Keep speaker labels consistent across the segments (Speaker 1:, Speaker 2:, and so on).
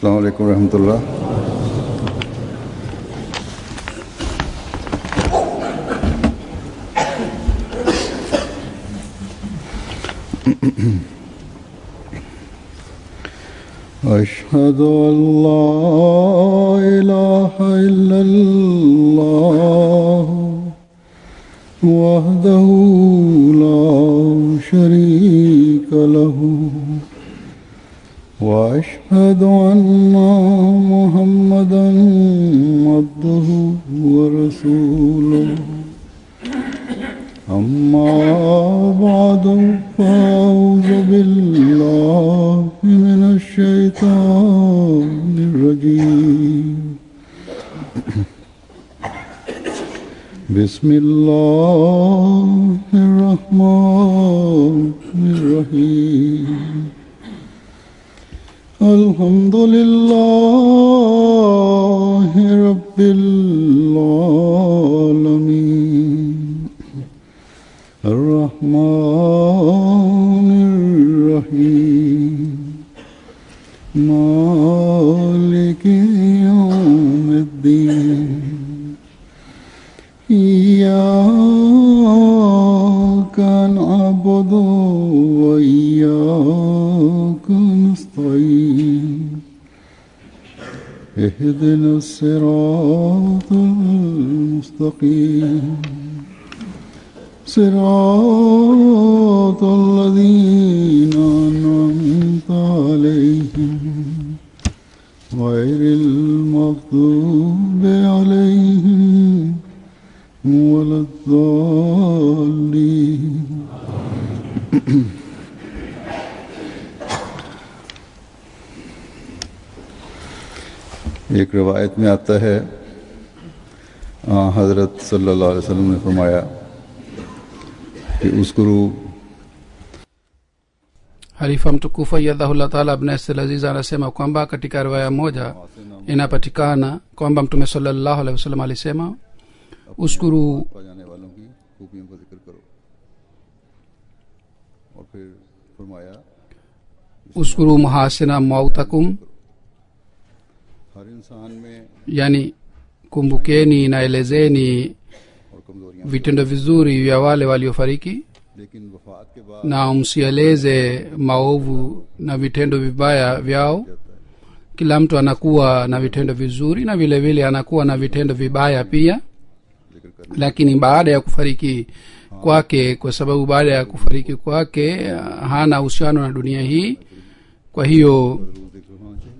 Speaker 1: السلام عليكم ورحمة الله أشهد أن لا إله إلا الله وحده لا شريك له وأشهد أن محمدا عبده ورسوله أما بعد فأعوذ بالله من الشيطان الرجيم بسم الله الرحمن الرحيم الحمد لله رب العالمين الرحمن الرحيم مالك يوم الدين إياك نعبد وإياك نستعين اهدنا الصراط المستقيم صراط الذين أنعمت عليهم غير المغضوب عليهم ولا الضالين एक रवायत में आता है आ, हज़रत सल्लल्लाहु अलैहि वसल्लम ने फरमाया कि उस गुरु
Speaker 2: halifa mtukufu ayadhahullah taala abnaselaziz anasema kwamba katika riwaya moja inapatikana kwamba mtume salallahu alehi wasallam alisema uskuru
Speaker 1: पा जाने वालों की खूबियों का जिक्र करो और फिर फरमाया
Speaker 2: uskuru muhasina mautakum
Speaker 1: हर इंसान में
Speaker 2: yani kumbukeni na elezeni
Speaker 1: और कमजोरियां
Speaker 2: vitendo vizuri vya wale waliofariki
Speaker 1: लेकिन वफात के बाद
Speaker 2: na msieleze maovu na vitendo vibaya vyao kila mtu anakuwa na vitendo vizuri na vile vile anakuwa na vitendo vibaya pia
Speaker 1: जिक्र कर
Speaker 2: lakini baada ya kufariki kwake kwa sababu baada ya kufariki kwake hana uhusiano na dunia hii kwa hiyo
Speaker 1: जरूर जिक्र होना चाहिए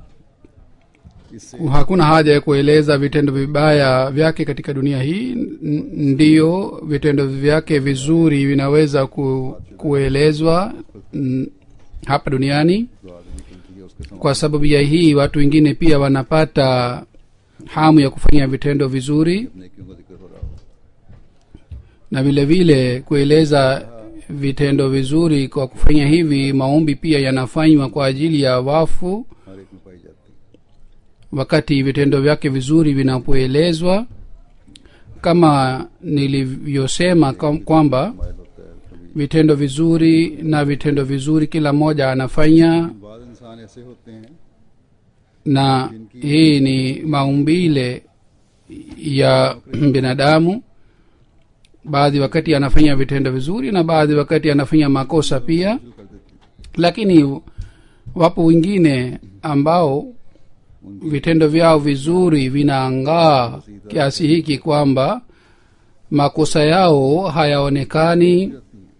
Speaker 1: इससे
Speaker 2: hakuna haja ya kueleza vitendo vibaya vyake katika dunia hii N- ndiyo vitendo vyake vizuri vinaweza ku, kuelezwa n- hapa duniani
Speaker 1: दुआ देने की चाहिए उसके समाज
Speaker 2: kwa sababu ya hii watu wengine pia wanapata hamu ya kufanya vitendo vizuri
Speaker 1: नेकियों का जिक्र हो रहा हो
Speaker 2: na vile vile kueleza vitendo vizuri kwa kufanya hivi maombi pia yanafanywa kwa ajili ya wafu
Speaker 1: हर एक में पाई जाती है
Speaker 2: wakati vitendo vyake vizuri vinapoelezwa kama nilivyosema kam- kwamba
Speaker 1: मायल होता है कभी
Speaker 2: vitendo vizuri na vitendo vizuri kila mmoja anafanya
Speaker 1: बाद इंसान ऐसे होते हैं
Speaker 2: na hii ni maumbile ya binadamu baadhi wakati anafanya vitendo vizuri na baadhi wakati anafanya makosa pia
Speaker 1: शुरू कर देती हैं
Speaker 2: lakini wapo wengine ambao vitendo vyao vizuri vinaangaa kiasi hiki kwamba makosa yao hayaonekani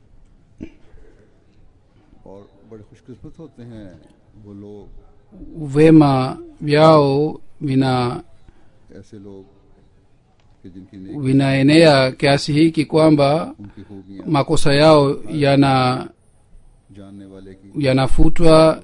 Speaker 1: और बड़े खुशकिस्मत होते हैं वो लोग
Speaker 2: vema vyao vina
Speaker 1: ऐसे लोग कि जिनकी नेक
Speaker 2: vinaenea kiasi hiki kwamba
Speaker 1: उनकी खूबियां
Speaker 2: makosa yao yana
Speaker 1: जानने वाले की
Speaker 2: yanafutwa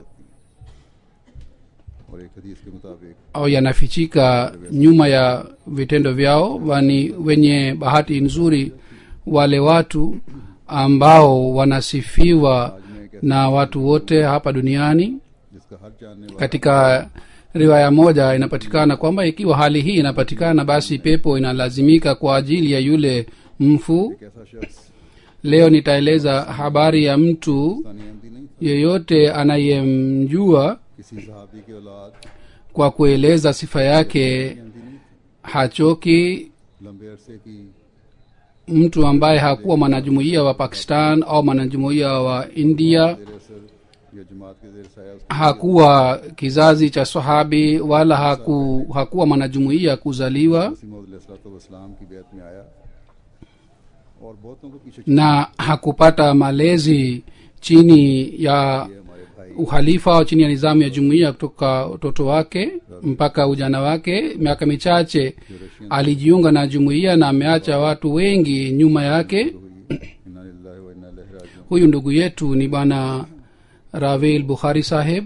Speaker 1: और एक हदीस के मुताबिक
Speaker 2: au yanafichika nyuma ya vitendo vyao wani wenye bahati nzuri wale watu ambao wanasifiwa na watu wote hapa duniani
Speaker 1: जिसका हर जानने वाला
Speaker 2: katika riwaya moja inapatikana kwamba ikiwa hali hii inapatikana basi pepo inalazimika kwa ajili ya yule mfu
Speaker 1: एक ऐसा शख्स
Speaker 2: leo nitaeleza habari ya mtu
Speaker 1: Pakistani अहमदी नहीं था
Speaker 2: yeyote anayemjua
Speaker 1: किसी सहाबी की औलाद
Speaker 2: kwa kueleza sifa yake
Speaker 1: Ahmadi नहीं
Speaker 2: hachoki
Speaker 1: थी लंबे अरसे की
Speaker 2: mtu ambaye hakuwa mwanajumuiya wa pakistan au mwanajumuiya wa india
Speaker 1: जेर असर या जमात के जेर साया उसको
Speaker 2: hakuwa kizazi cha sahabi wala haku, hakuwa mwanajumuiya kuzaliwa
Speaker 1: वसलाम की बैत में आया और बहुतों को पीछे
Speaker 2: na hakupata malezi chini ya
Speaker 1: छोड़े हमारे भाई
Speaker 2: uhalifa au chini ya nizamu ya jumuiya kutoka utoto wake mpaka ujana wake miaka michache
Speaker 1: जो Russian
Speaker 2: alijiunga na jumuiya na ameacha watu wengi nyuma yake
Speaker 1: हुई इन्ना लिल्लाहि व इन्ना इलैहि राजिऊन
Speaker 2: huyu ndugu yetu ni bwana ravil bukhari saheb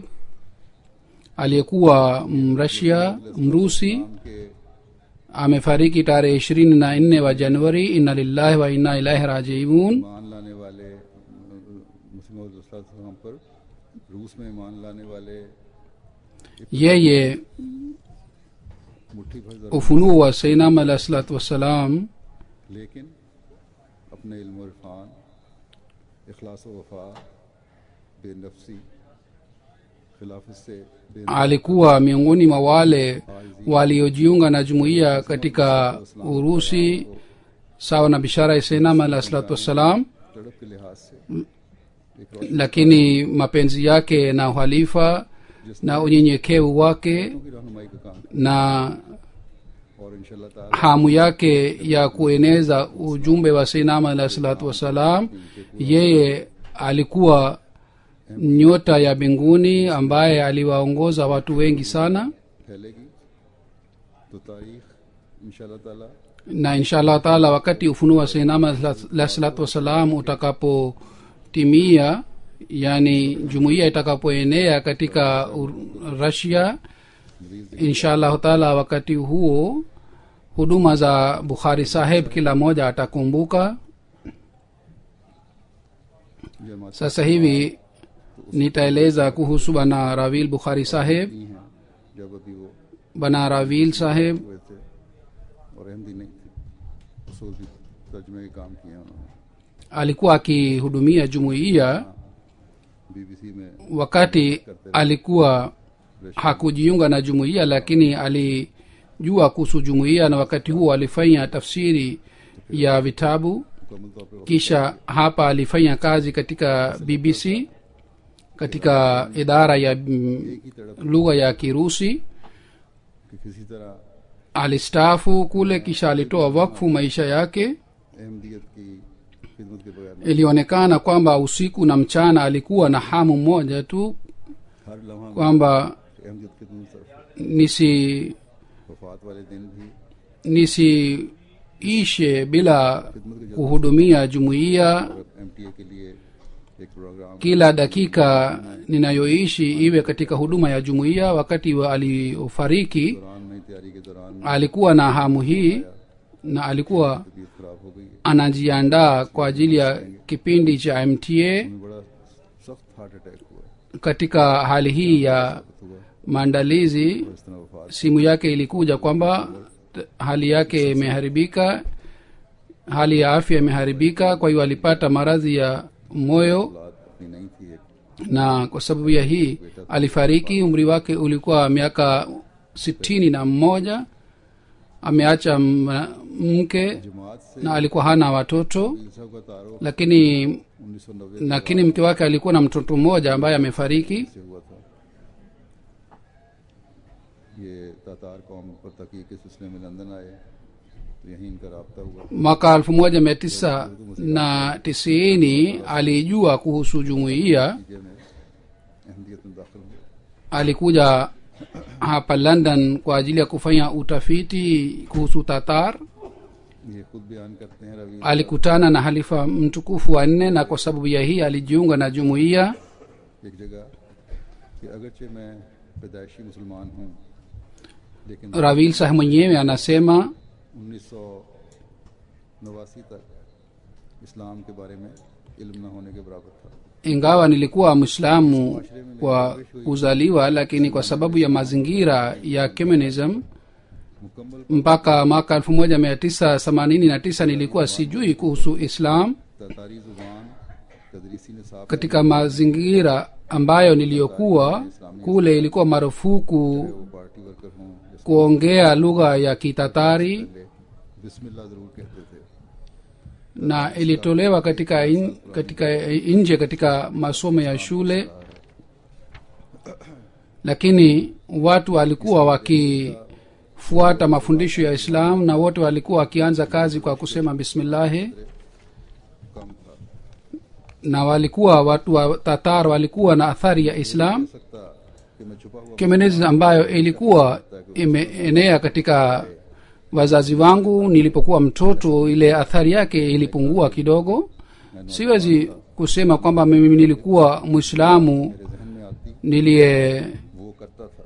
Speaker 2: aliyekuwa mrasia mrusi
Speaker 1: नाम के
Speaker 2: amefariki tarehe ishirini na nne wa januari inna lillahi wa inna ilahi rajiun
Speaker 1: ईमान लाने वाले मुस्लिम पर रूस में ईमान लाने वाले
Speaker 2: yeye
Speaker 1: मुट्ठी भर जरा
Speaker 2: ufunuo wa seinam alah salatu wassalam
Speaker 1: लेकिन अपने इल्म और इरफान इखलास व वफा बेनफसी खिलाफत से बे
Speaker 2: alikuwa miongoni mwa wale waliojiunga na jumuiya katika urusi sawa na bishara ya seinam alah salatu wassalam
Speaker 1: तड़प के लिहाज से एक रोशनी
Speaker 2: lakini mapenzi yake na uhalifa na unyenyekevu wake
Speaker 1: की रहनुमाई का काम
Speaker 2: na
Speaker 1: और इंशाल्लाह ताला
Speaker 2: hamu yake ya kueneza ujumbe wa seinama alah salatu wassalam yeye alikuwa nyota ya mbinguni ambaye aliwaongoza watu wengi sana
Speaker 1: फैलेगी तो तारीख इंशाल्लाह ताला
Speaker 2: na inshallah taala wakati ufunuo wa seinama alah salatu wassalam utakapotimia yani jumuiya itakapoenea katika Ur- rasia inshallah taala wakati huo huduma za bukhari saheb kila mmoja atakumbuka
Speaker 1: जमात
Speaker 2: sasa hivi nitaeleza kuhusu bana ravil bukhari saheb
Speaker 1: नहीं है जब अभी वो
Speaker 2: bana ravil saheb
Speaker 1: हुए थे और अहमदी नहीं थे उसूल की तर्जमे के काम किए उन्होंने
Speaker 2: alikuwa akihudumia jumuiya
Speaker 1: बीबीसी में
Speaker 2: wakati alikuwa hakujiunga na jumuiya lakini alijua kuhusu jumuiya na wakati huo alifanya tafsiri ya vitabu
Speaker 1: मुकम्मल तौर पर
Speaker 2: kisha hapa alifanya kazi katika bbc katika idara ya mm,
Speaker 1: एक ही तड़प
Speaker 2: lugha ya kirusi
Speaker 1: कि किसी तरह
Speaker 2: alistaafu kule kisha alitoa wakfu maisha yake
Speaker 1: Ahmadiyyat की खिदमत के बगैर नहीं।
Speaker 2: ilionekana kwamba usiku na mchana alikuwa na hamu moja tu
Speaker 1: हर लम्हा
Speaker 2: kwamba
Speaker 1: अहमदियत के दूर तरफ
Speaker 2: nisi
Speaker 1: वफात वाले दिन भी
Speaker 2: nisiishe bila kuhudumia jumuiya
Speaker 1: और एम के लिए एक program
Speaker 2: kila dakika ninayoishi iwe katika huduma ya jumuiya wakati wa aliofariki
Speaker 1: दौरान नई तैयारी के दौरान
Speaker 2: alikuwa na hamu hii na alikuwa
Speaker 1: तबीयत खराब हो गई
Speaker 2: anajiandaa kwa ajili ya kipindi cha mta
Speaker 1: उन्हें बड़ा सख्त हार्ट अटैक हुआ
Speaker 2: katika hali hii ya
Speaker 1: हुआ
Speaker 2: maandalizi
Speaker 1: इस तरह वफात
Speaker 2: simu yake ilikuja kwamba t- hali yake imeharibika hali ya afya imeharibika kwa hiyo alipata maradhi ya moyo
Speaker 1: औलाद अपनी नहीं थी एक
Speaker 2: na kwa sababu ya hii alifariki umri wake ulikuwa miaka sitini na mmoja ameacha m- mke
Speaker 1: जमात से
Speaker 2: na alikuwa hana watoto
Speaker 1: साहब का तारुफ
Speaker 2: lakini
Speaker 1: उन्नीस सौ नब्बे
Speaker 2: lakini mke wake alikuwa na mtoto mmoja ambaye amefariki
Speaker 1: से हुआ था ये तातार कौम पर तकी के सिलसिले में लंदन आए तो यहीं इनका रबता हुआ
Speaker 2: mwaka elfu moja mia tisa na tisini alijua kuhusu jumuiya
Speaker 1: नतीजे में अहमदियत में दाखिल हुए
Speaker 2: alikuja hapa london kwa ajili ya kufanya utafiti kuhusu tatar
Speaker 1: ये खुद बयान करते हैं Ravi
Speaker 2: alikutana na halifa mtukufu wa nne na kwa sababu ya hii alijiunga na jumuiya
Speaker 1: एक जगह कि अगरचे मैं पैदाइशी मुसलमान हूँ लेकिन
Speaker 2: ravil sah mwenyewe anasema
Speaker 1: उन्नीस सौ नवासी तक इस्लाम के बारे में इल्म न होने के बराबर था
Speaker 2: ingawa nilikuwa mwislamu kwa kuzaliwa lakini kwa sababu ya mazingira ya communism
Speaker 1: मुकम्मल
Speaker 2: mpaka mwaka elfu moja mia tisa themanini na tisa nilikuwa sijui kuhusu islam
Speaker 1: तातारी जुबान तदरीसी निसाब
Speaker 2: katika mazingira ambayo niliyokuwa kule ilikuwa marufuku
Speaker 1: वो party worker हों या
Speaker 2: kuongea lugha ya kitatari
Speaker 1: बिस्मिल्लाह जरूर कहते थे
Speaker 2: na ilitolewa katika in, katika nje katika masomo ya shule lakini watu walikuwa wakifuata mafundisho ya islam na wote walikuwa wakianza kazi kwa kusema bismillahi
Speaker 1: कम था
Speaker 2: na walikuwa watu wa tatar walikuwa na athari ya islam
Speaker 1: सकता कि मैं छुपा हुआ
Speaker 2: communism ambayo ilikuwa imeenea katika wazazi wangu nilipokuwa mtoto ile athari yake ilipungua kidogo siwezi kusema kwamba mimi nilikuwa mwislamu
Speaker 1: मेरे जहन में आती
Speaker 2: niliye
Speaker 1: वो करता था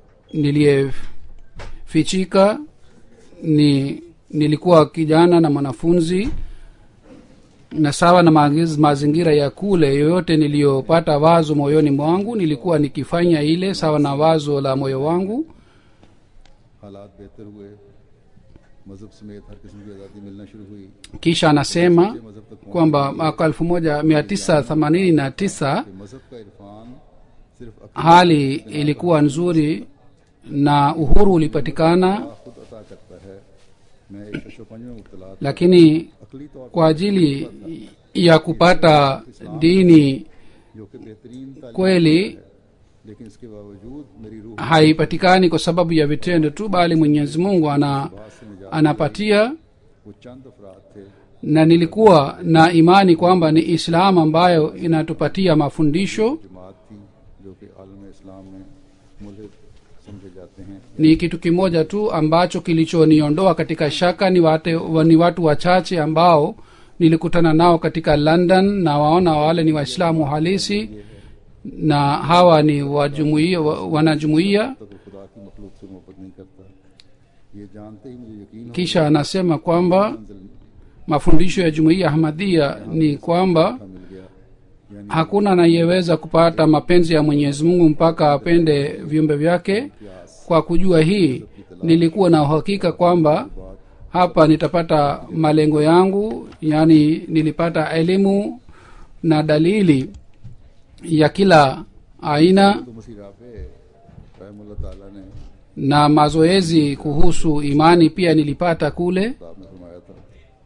Speaker 2: niliyefichika ni nilikuwa kijana na mwanafunzi na sawa na maagiz- mazingira ya kule yoyote niliyopata wazo moyoni mwangu nilikuwa nikifanya ile sawa na wazo la moyo wangu
Speaker 1: हालात बेहतर हुए मजहब समेत हर किस्म की आज़ादी मिलना शुरू हुई
Speaker 2: kisha anasema
Speaker 1: मजहब तक पहुंच
Speaker 2: kwamba mwaka elfu moja mia tisa themanini na tisa
Speaker 1: कि मजहब का इरफान सिर्फ अकीदत
Speaker 2: hali ilikuwa nzuri na uhuru ulipatikana
Speaker 1: खुद अता करता है मैं एक शशोपंज में मुबतला था
Speaker 2: lakini
Speaker 1: अकली तौर
Speaker 2: kwa ajili ya kupata dini
Speaker 1: जो कि बेहतरीन तालीम
Speaker 2: kweli
Speaker 1: लेकिन इसके बावजूद मेरी रूह
Speaker 2: haipatikani kwa sababu ya vitendo tu bali mwenyezi mungu ana
Speaker 1: बात से निजात
Speaker 2: anapatia
Speaker 1: वो चंद अफराद थे
Speaker 2: na nilikuwa na imani kwamba ni islam ambayo inatupatia mafundisho
Speaker 1: जमात थी जो कि आलम इस्लाम में मुल्क समझे जाते हैं
Speaker 2: ni kitu kimoja tu ambacho kilichoniondoa katika shaka ni, wate, wa- ni watu wachache ambao nilikutana nao katika london na waona wale ni waislamu halisi na hawa ni wajumuia wa- wanajumuia
Speaker 1: तो वो खुदा की मखलूक से मोहब्बत नहीं करता ये जानते ही मुझे यकीन हो
Speaker 2: kisha anasema kwamba
Speaker 1: मंजिल
Speaker 2: mafundisho ya jumuiya ahmadia ni kwamba
Speaker 1: मिल गया यानी
Speaker 2: hakuna anayeweza kupata mapenzi ya mwenyezi mungu mpaka apende viumbe vyake kwa kujua hii nilikuwa na uhakika kwamba hapa nitapata malengo yangu yaani nilipata elimu na dalili ya kila aina
Speaker 1: तो मसीह राफे रहमुल्लाह ताला ने
Speaker 2: na mazoezi kuhusu imani pia nilipata kule
Speaker 1: किताब में फरमाया था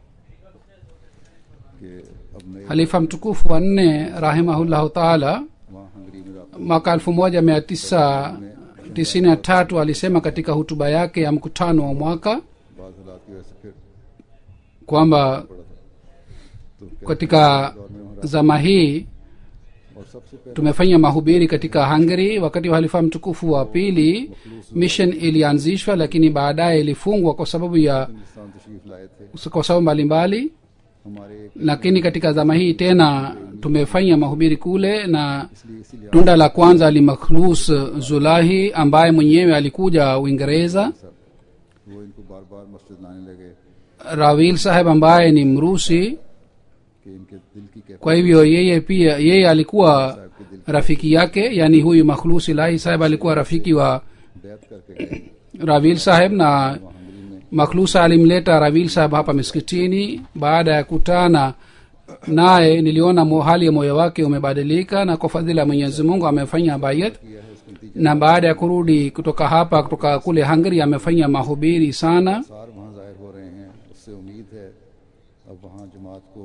Speaker 1: कि अब नए
Speaker 2: halifa mtukufu wa nne rahimahullahu taala
Speaker 1: वहाँ हंगरी में राफे
Speaker 2: mwaka elfu moja mia tisa tisini na tatu alisema katika hutuba yake ya mkutano wa mwaka
Speaker 1: बाद हालात की वजह से फिर
Speaker 2: kwamba
Speaker 1: पड़ा था तो क्या
Speaker 2: katika
Speaker 1: दौर में वहाँ
Speaker 2: zama hii
Speaker 1: और सबसे पहले
Speaker 2: tumefanya mahubiri katika hungary wakati wa halifa mtukufu wa pili mission ilianzishwa lakini baadaye ilifungwa kwa sababu ya
Speaker 1: Hindustan तशरीफ लाए थे
Speaker 2: kwa sababu mbalimbali
Speaker 1: हमारे एक
Speaker 2: lakini katika zama hii tena tumefanya mahubiri kule na
Speaker 1: इसलिए इसीलिए
Speaker 2: tunda la kwanza alimakhlus zulahi ambaye mwenyewe alikuja uingereza
Speaker 1: सब वो इनको बार बार मस्जिद लाने लगे
Speaker 2: rawil saheb ambaye ni mrusi
Speaker 1: कि इनके दिल की कैफियत
Speaker 2: kwa hivyo yeye pia yeye alikuwa rafiki yake yani huyu makhlus ilahi saheb alikuwa rafiki wa
Speaker 1: बैत करके गए
Speaker 2: ravil saheb na
Speaker 1: वहाँ हंगरी में
Speaker 2: makhlusa alimleta ravil saheb hapa miskitini baada ya kutana naye niliona mo- hali ya moyo wake umebadilika na kwa fadhila ya mwenyezi mungu amefanya bayat
Speaker 1: किया है इसके नतीजे
Speaker 2: na baada ya kurudi kutoka hapa kutoka kule hungary amefanya mahubiri sana
Speaker 1: सार वहाँ जाहिर हो रहे हैं उससे उम्मीद है अब वहाँ जमात को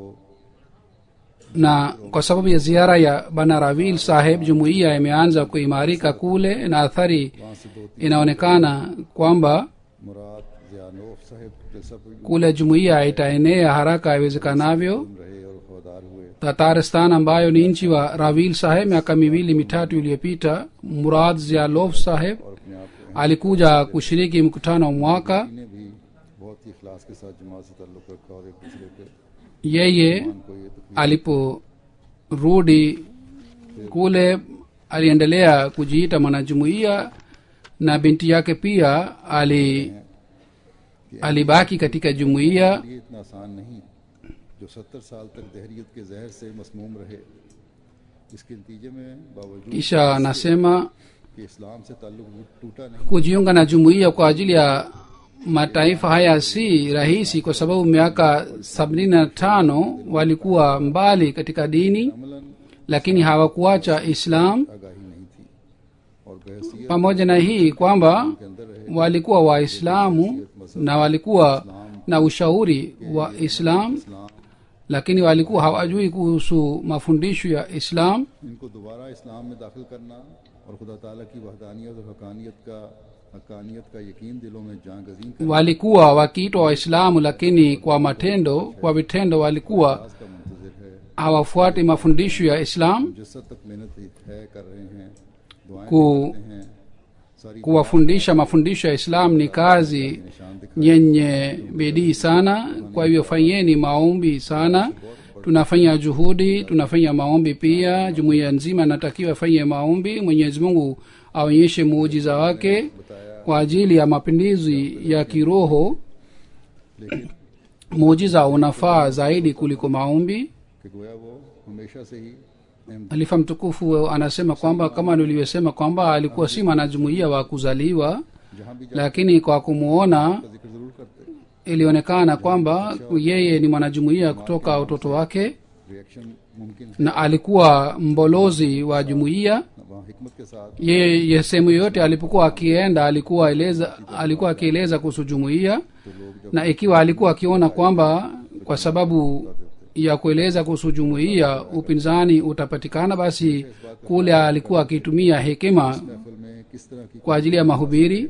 Speaker 2: na kwa sababu ya ziara ya bana ravil saheb jumuiya imeanza kuimarika kule na athari
Speaker 1: वहाँ से दो
Speaker 2: inaonekana kwamba
Speaker 1: मुराद जियानोफ साहब जलसा पर
Speaker 2: kule jumuiya itaenea haraka iwezekanavyo
Speaker 1: गुम रहे और वफादार हुए
Speaker 2: tataristan ambayo ni nchi wa ravil saheb miaka miwili mitatu iliyopita murad zialof saheb
Speaker 1: और अपने आप को
Speaker 2: alikuja kushiriki mkutano wa mwaka
Speaker 1: ने भी बहुत ही इखलास के साथ जमात से ताल्लुक रखा और एक दूसरे के
Speaker 2: yeye
Speaker 1: को ये तकलीफ
Speaker 2: aliporudi kule aliendelea kujiita mwanajumuiya na binti yake pia ali alibaki katika jumuiya
Speaker 1: ये इतना आसान नहीं जो सत्तर साल तक दहरियत के जहर से मसमूम रहे इसके नतीजे में बावजूद
Speaker 2: kisha anasema
Speaker 1: कि इस्लाम से ताल्लुक टूटा नहीं
Speaker 2: kujiunga na jumuiya kwa ajili ya mataifa haya si rahisi kwa sababu miaka sabini na tano walikuwa mbali katika dini
Speaker 1: Amlan
Speaker 2: lakini hawakuacha islam
Speaker 1: आगाही नहीं बहसीत
Speaker 2: pamoja na hii kwamba
Speaker 1: के अंदर रहे
Speaker 2: walikuwa waislamu na walikuwa na ushauri wa islam
Speaker 1: इस्लाम
Speaker 2: lakini walikuwa hawajui kuhusu mafundisho ya islam
Speaker 1: इनको दोबारा इस्लाम में दाखिल करना और खुदा ताला की वहदानियत और हकानियत का हकानियत का यकीन दिलों में जां गजीन करना
Speaker 2: walikuwa wakiitwa waislamu lakini kwa matendo kwa vitendo walikuwa
Speaker 1: का मुंतजर है
Speaker 2: hawafuati mafundisho ya islam
Speaker 1: मुजस्सद तक मेहनत है कर रहे हैं दुआएं
Speaker 2: ku,
Speaker 1: करते हैं सारी
Speaker 2: kuwafundisha mafundisho ya islam ni kazi
Speaker 1: निशान दिखा
Speaker 2: yenye bidii sana kwa hivyo fanyeni maombi sana tunafanya juhudi tunafanya maombi pia jumuiya nzima inatakiwa ifanye maombi mwenyezi mungu aonyeshe muujiza wake kwa ajili ya mapinduzi ya kiroho
Speaker 1: लेकिन
Speaker 2: muujiza unafaa zaidi kuliko maombi
Speaker 1: कि गोया वो हमेशा से ही अहम
Speaker 2: alifa mtukufu anasema kwamba kama nilivyosema kwamba alikuwa si mwanajumuiya wa kuzaliwa
Speaker 1: जहाँ भी
Speaker 2: lakini kwa kumwona
Speaker 1: जाकर जिक्र जरूर करते
Speaker 2: ilionekana kwamba yeye ni mwanajumuiya kutoka utoto wake
Speaker 1: reaction मुमकिन है
Speaker 2: na alikuwa mbolozi wa jumuiya
Speaker 1: वहाँ हिकमत के साथ
Speaker 2: yeye sehemu yoyote alipokuwa akienda alikuwa eleza alikuwa akieleza kuhusu jumuiya
Speaker 1: तो लोग जब
Speaker 2: na ikiwa alikuwa akiona kwamba kwa sababu ya kueleza kuhusu jumuiya upinzani utapatikana basi kule alikuwa akitumia hekima
Speaker 1: महफिल में किस तरह की
Speaker 2: kwa ajili ya mahubiri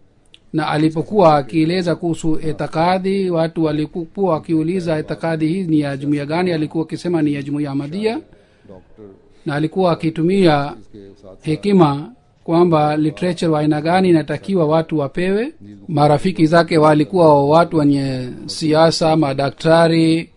Speaker 2: na alipokuwa akieleza kuhusu itikadi watu walikuwa wakiuliza itikadi hii ni ya jumuiya gani alikuwa akisema ni ya jumuiya ahmadia
Speaker 1: doctor
Speaker 2: na alikuwa akitumia
Speaker 1: के साथ
Speaker 2: hekima kwamba literature wa aina gani inatakiwa watu wapewe marafiki zake walikuwa watu wenye siasa madaktari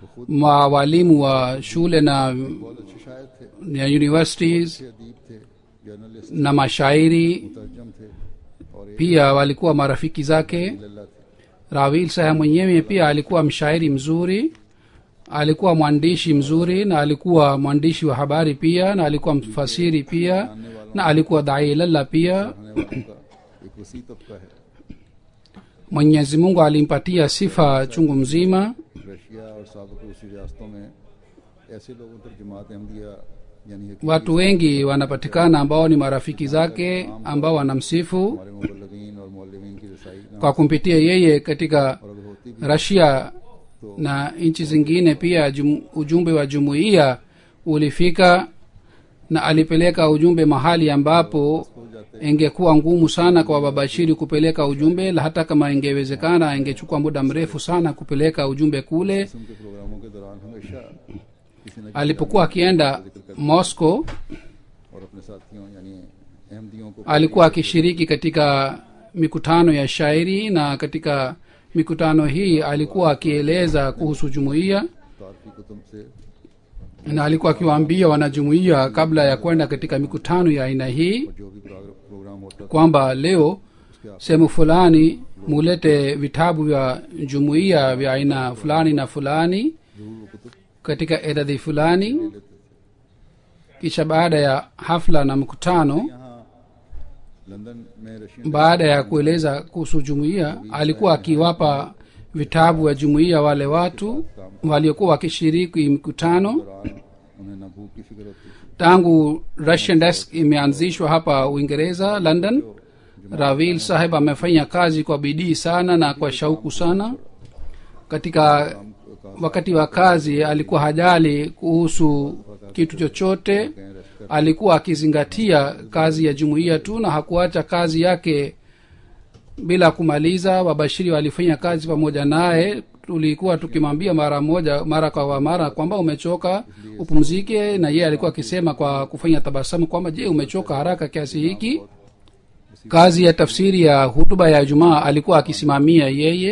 Speaker 2: ma walimu wa shule na
Speaker 1: बहुत अच्छे शायर थे
Speaker 2: ya universities
Speaker 1: अच्छे अदीब थे journalist
Speaker 2: na mashairi
Speaker 1: तर्जम थे और एक
Speaker 2: pia walikuwa marafiki zake
Speaker 1: लल्ला थे
Speaker 2: rawil saha mwenyewe pia alikuwa mshairi mzuri alikuwa mwandishi mzuri na alikuwa mwandishi wa habari pia na alikuwa mfasiri pia na alikuwa dailalla pia
Speaker 1: रहने वालों का एक वसी तबका है
Speaker 2: mwenyezi mungu alimpatia sifa chungu mzima
Speaker 1: Russia और सबक रूसी रियासतों में ऐसे लोगों पर जमात अहमदिया यानी है कि
Speaker 2: watu wengi wanapatikana ambao ni marafiki zake ambao wanamsifu
Speaker 1: हमारे मुबलगिन और मौलवीन की रसाई ना
Speaker 2: kwa kumpitia yeye katika
Speaker 1: और अगर होती भी
Speaker 2: rasia na nchi zingine pia jum, ujumbe wa jumuiya ulifika na alipeleka ujumbe mahali ambapo ingekuwa ngumu sana kwa babashiri kupeleka ujumbe la hata kama ingewezekana ingechukua muda mrefu sana kupeleka ujumbe kule
Speaker 1: किस्म के प्रोग्रामों के दौरान हमेशा किसी न
Speaker 2: alipokuwa akienda moscow
Speaker 1: और अपने साथियों यानी अहमदियों को
Speaker 2: alikuwa akishiriki katika mikutano ya shairi na katika mikutano hii alikuwa akieleza kuhusu jumuiya
Speaker 1: तारफी कुतुब से
Speaker 2: na alikuwa akiwaambia wanajumuiya kabla ya kwenda katika mikutano ya aina hii
Speaker 1: जो भी प्रोग्र- प्रोग्राम होता था
Speaker 2: kwamba leo sehemu fulani mulete vitabu vya jumuiya vya aina fulani na fulani
Speaker 1: जरूर वो Qutub
Speaker 2: katika idadi fulani
Speaker 1: लेते थे
Speaker 2: kisha baada ya hafla na mkutano
Speaker 1: यहाँ लंदन में Russian
Speaker 2: baada ya kueleza kuhusu jumuiya alikuwa akiwapa vitabu vya jumuiya wale watu waliokuwa wakishiriki mkutano
Speaker 1: दौरान उन्हें न भूख की फिक्र होती थी
Speaker 2: tangu russian desk imeanzishwa hapa uingereza london ravil saheb amefanya kazi kwa bidii sana na kwa shauku sana katika wakati wa kazi alikuwa hajali kuhusu kitu chochote alikuwa akizingatia kazi ya jumuiya tu na hakuacha kazi yake bila kumaliza wabashiri walifanya kazi pamoja naye tulikuwa tukimwambia mara moja mara kwa mara kwamba umechoka upumzike na yeye alikuwa akisema kwa kufanya tabasamu kwamba je umechoka haraka kiasi hiki kazi ya tafsiri ya hutuba ya jumaa alikuwa akisimamia yeye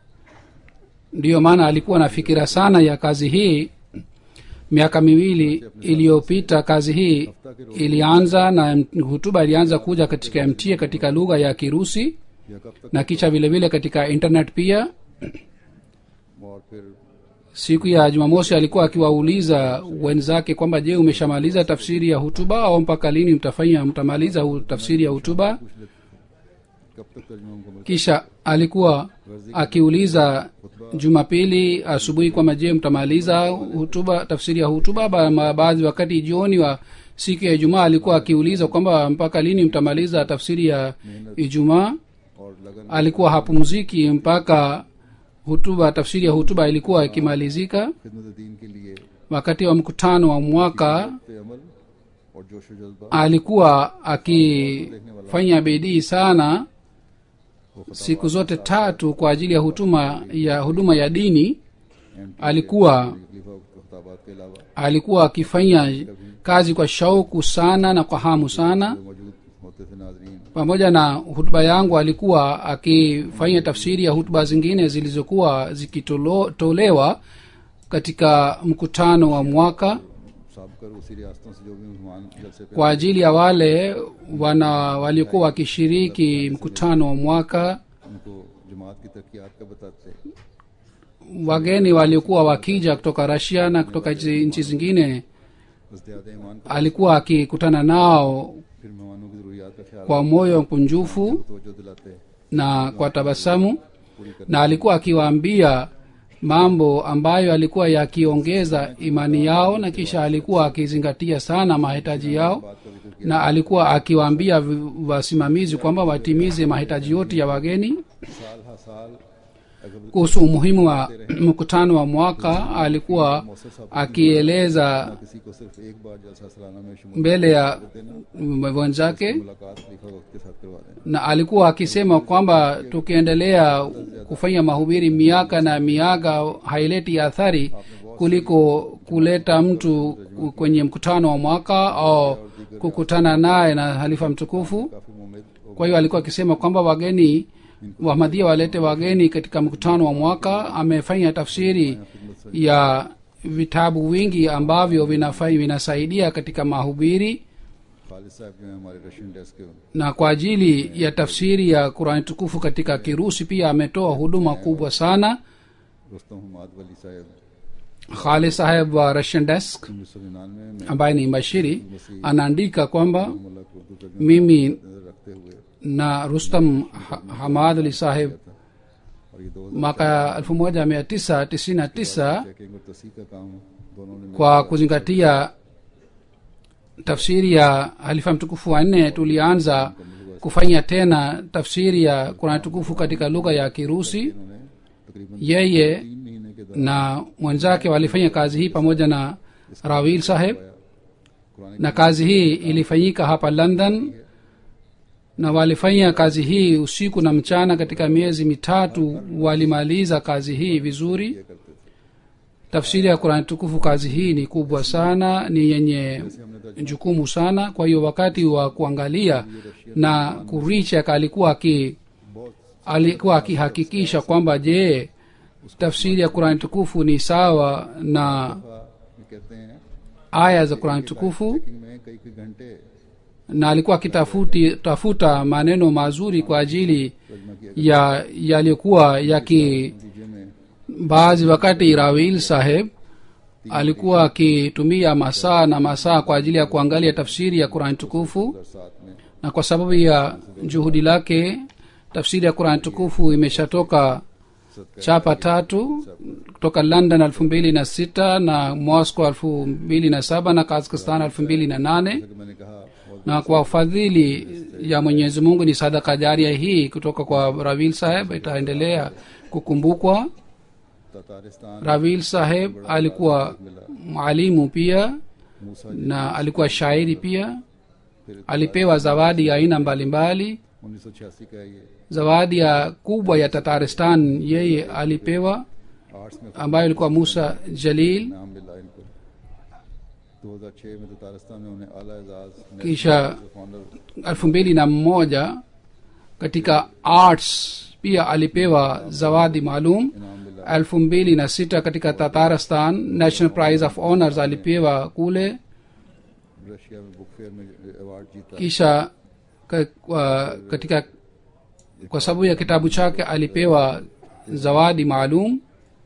Speaker 2: ndiyo maana alikuwa na fikira sana ya kazi hii miaka miwili iliyopita kazi hii ilianza na hutuba ilianza kuja katika mta katika lugha ya kirusi
Speaker 1: या कब तक
Speaker 2: na kisha vile vile katika internet pia
Speaker 1: और फिर
Speaker 2: siku ya jumamosi alikuwa akiwauliza wenzake kwamba je umeshamaliza tafsiri ya hutuba au mpaka lini mtafanya mtamaliza hu- tafsiri ya hutuba
Speaker 1: कब तक तर्जुमा मुकम्मल
Speaker 2: kisha alikuwa akiuliza jumapili asubuhi kwamba je mtamaliza hutuba tafsiri ya hutuba Ba- ma- baadhi wakati jioni wa siku ya ijumaa alikuwa akiuliza kwamba mpaka lini mtamaliza tafsiri ya ijumaa
Speaker 1: और लगन
Speaker 2: alikuwa hapumziki mpaka hutuba tafsiri ya hutuba ilikuwa ikimalizika
Speaker 1: खिदमत दीन के लिए
Speaker 2: wakati wa mkutano wa mwaka
Speaker 1: पे अमल और जोश व जज्बा
Speaker 2: alikuwa akifanya bidii sana siku zote tatu kwa ajili ya hutuma ya huduma ya dini alikuwa
Speaker 1: तकलीफा खताबात के अलावा
Speaker 2: alikuwa akifanya kazi kwa shauku sana na kwa hamu sana
Speaker 1: जो मौजूद होते थे नाजरीन
Speaker 2: pamoja na hutuba yangu alikuwa akifanya tafsiri ya hutuba zingine zilizokuwa zikitolewa katika mkutano wa mwaka
Speaker 1: साब कर उसी रियासतों से जो भी मेहमान जलसे पे
Speaker 2: kwa ajili ya wale wana waliokuwa wakishiriki mkutano wa mwaka
Speaker 1: उनको जमात की तरक्यात का बताते
Speaker 2: wageni waliokuwa wakija kutoka rasia na kutoka nchi nchi zingine
Speaker 1: इज्तियाद ईमान का
Speaker 2: alikuwa akikutana nao
Speaker 1: फिर मेहमानों की जरूरियात का ख्याल
Speaker 2: kwa moyo mkunjufu
Speaker 1: तवज्जो दिलाते
Speaker 2: na kwa tabasamu
Speaker 1: पूरी कर
Speaker 2: na alikuwa akiwaambia mambo ambayo alikuwa yakiongeza imani yao na kisha alikuwa akizingatia sana mahitaji yao
Speaker 1: बात का जिक्र
Speaker 2: na alikuwa akiwaambia vi- wasimamizi kwamba watimize mahitaji yote ya wageni
Speaker 1: किया साल हा साल अगर
Speaker 2: kuhusu umuhimu wa mkutano wa mwaka alikuwa akieleza
Speaker 1: किसी को सिर्फ एक बार जलसा सालाना में शुमार
Speaker 2: mbele ya wenzake
Speaker 1: मुलाकात खलीफा वक्त के साथ करवा दें
Speaker 2: na alikuwa akisema kwamba tukiendelea kufanya mahubiri miaka na miaka haileti athari kuliko kuleta mtu kwenye mkutano wa mwaka au kukutana naye na halifa mtukufu
Speaker 1: काफी मुमिद
Speaker 2: kwa hiyo alikuwa akisema kwamba wageni wahmadhia walete wageni katika mkutano wa mwaka amefanya tafsiri ya vitabu vingi ambavyo vinafai vinasaidia katika mahubiri
Speaker 1: Khalid साहब जो है हमारे Russian desk के
Speaker 2: na kwa ajili ya tafsiri ya qurani tukufu katika kirusi pia ametoa huduma kubwa sana
Speaker 1: Rustam Hamad Wali साहब
Speaker 2: khali saheb wa russian desk
Speaker 1: उन्नीस सौ निन्यानवे में
Speaker 2: ambaye ni mbashiri anaandika kwamba
Speaker 1: मुल्ला को उर्दू तर्जुमा
Speaker 2: mimi
Speaker 1: नजर रखते हुए
Speaker 2: na rustam Ha- hamad ali saheb
Speaker 1: और ये दो
Speaker 2: mwaka 1999
Speaker 1: चेकिंग और तस्हीक का काम दोनों ने
Speaker 2: kwa kuzingatia tafsiri ya halifa mtukufu wa nne tulianza kufanya tena tafsiri ya qurani tukufu katika lugha ya kirusi
Speaker 1: इन्होंने तकरीबन
Speaker 2: yeye
Speaker 1: तीन महीने के
Speaker 2: na mwenzake walifanya kazi hii pamoja na rawil saheb
Speaker 1: Quran
Speaker 2: na kazi hii ilifanyika hapa london na walifanya kazi hii usiku na mchana katika miezi mitatu walimaliza kazi hii vizuri
Speaker 1: करते थे
Speaker 2: tafsiri ya qurani tukufu kazi hii ni kubwa sana ni yenye jukumu sana kwa hiyo wakati wa kuangalia na kurichek alikuwa aki
Speaker 1: बहुत
Speaker 2: alikuwa akihakikisha kwamba je tafsiri ya qurani tukufu ni sawa na
Speaker 1: दफा ये कहते हैं
Speaker 2: aya za qurani tukufu
Speaker 1: checking में कई कई घंटे
Speaker 2: na alikuwa akitafuti tafuta maneno mazuri kwa ajili
Speaker 1: तर्जुमा किया
Speaker 2: ya yaliyokuwa yaki
Speaker 1: नतीजे में
Speaker 2: baadhi wakati rawil saheb alikuwa akitumia masaa na masaa kwa ajili ya kuangalia tafsiri ya qurani tukufu
Speaker 1: साथ में
Speaker 2: na kwa sababu ya juhudi lake tafsiri ya qurani tukufu imeshatoka chapa tatu kutoka london elfu mbili na sita na moscow elfu mbili na saba na kazakhstan elfu mbili na nane
Speaker 1: जैसा कि मैंने कहा बहुत
Speaker 2: na kwa fadhili ya mwenyezi mungu ni sadaka jaria hii kutoka kwa ravil saheb itaendelea kukumbukwa
Speaker 1: ततारिस्तान
Speaker 2: ravil saheb alikuwa mwalimu pia
Speaker 1: मूसा
Speaker 2: na alikuwa shairi pia alipewa zawadi ya aina mbalimbali
Speaker 1: उन्नीस सौ छियासी का ये
Speaker 2: zawadi ya kubwa ya tataristan yeye alipewa
Speaker 1: arts में
Speaker 2: ambayo ilikuwa musa jalil
Speaker 1: नाम मिला इनको 2006 में ततारिस्तान में उन्हें आला एजाज
Speaker 2: kisha
Speaker 1: founder
Speaker 2: elfu mbili na mmoja katika arts pia alipewa zawadi maalum
Speaker 1: इनाम मिला
Speaker 2: elfu mbili na sita katika tataristan national prize of honors alipewa kule
Speaker 1: Russia में बुक फेयर में अवार्ड जीता
Speaker 2: kisha ka, kwa, katika kwa sababu ya kitabu chake alipewa zawadi maalum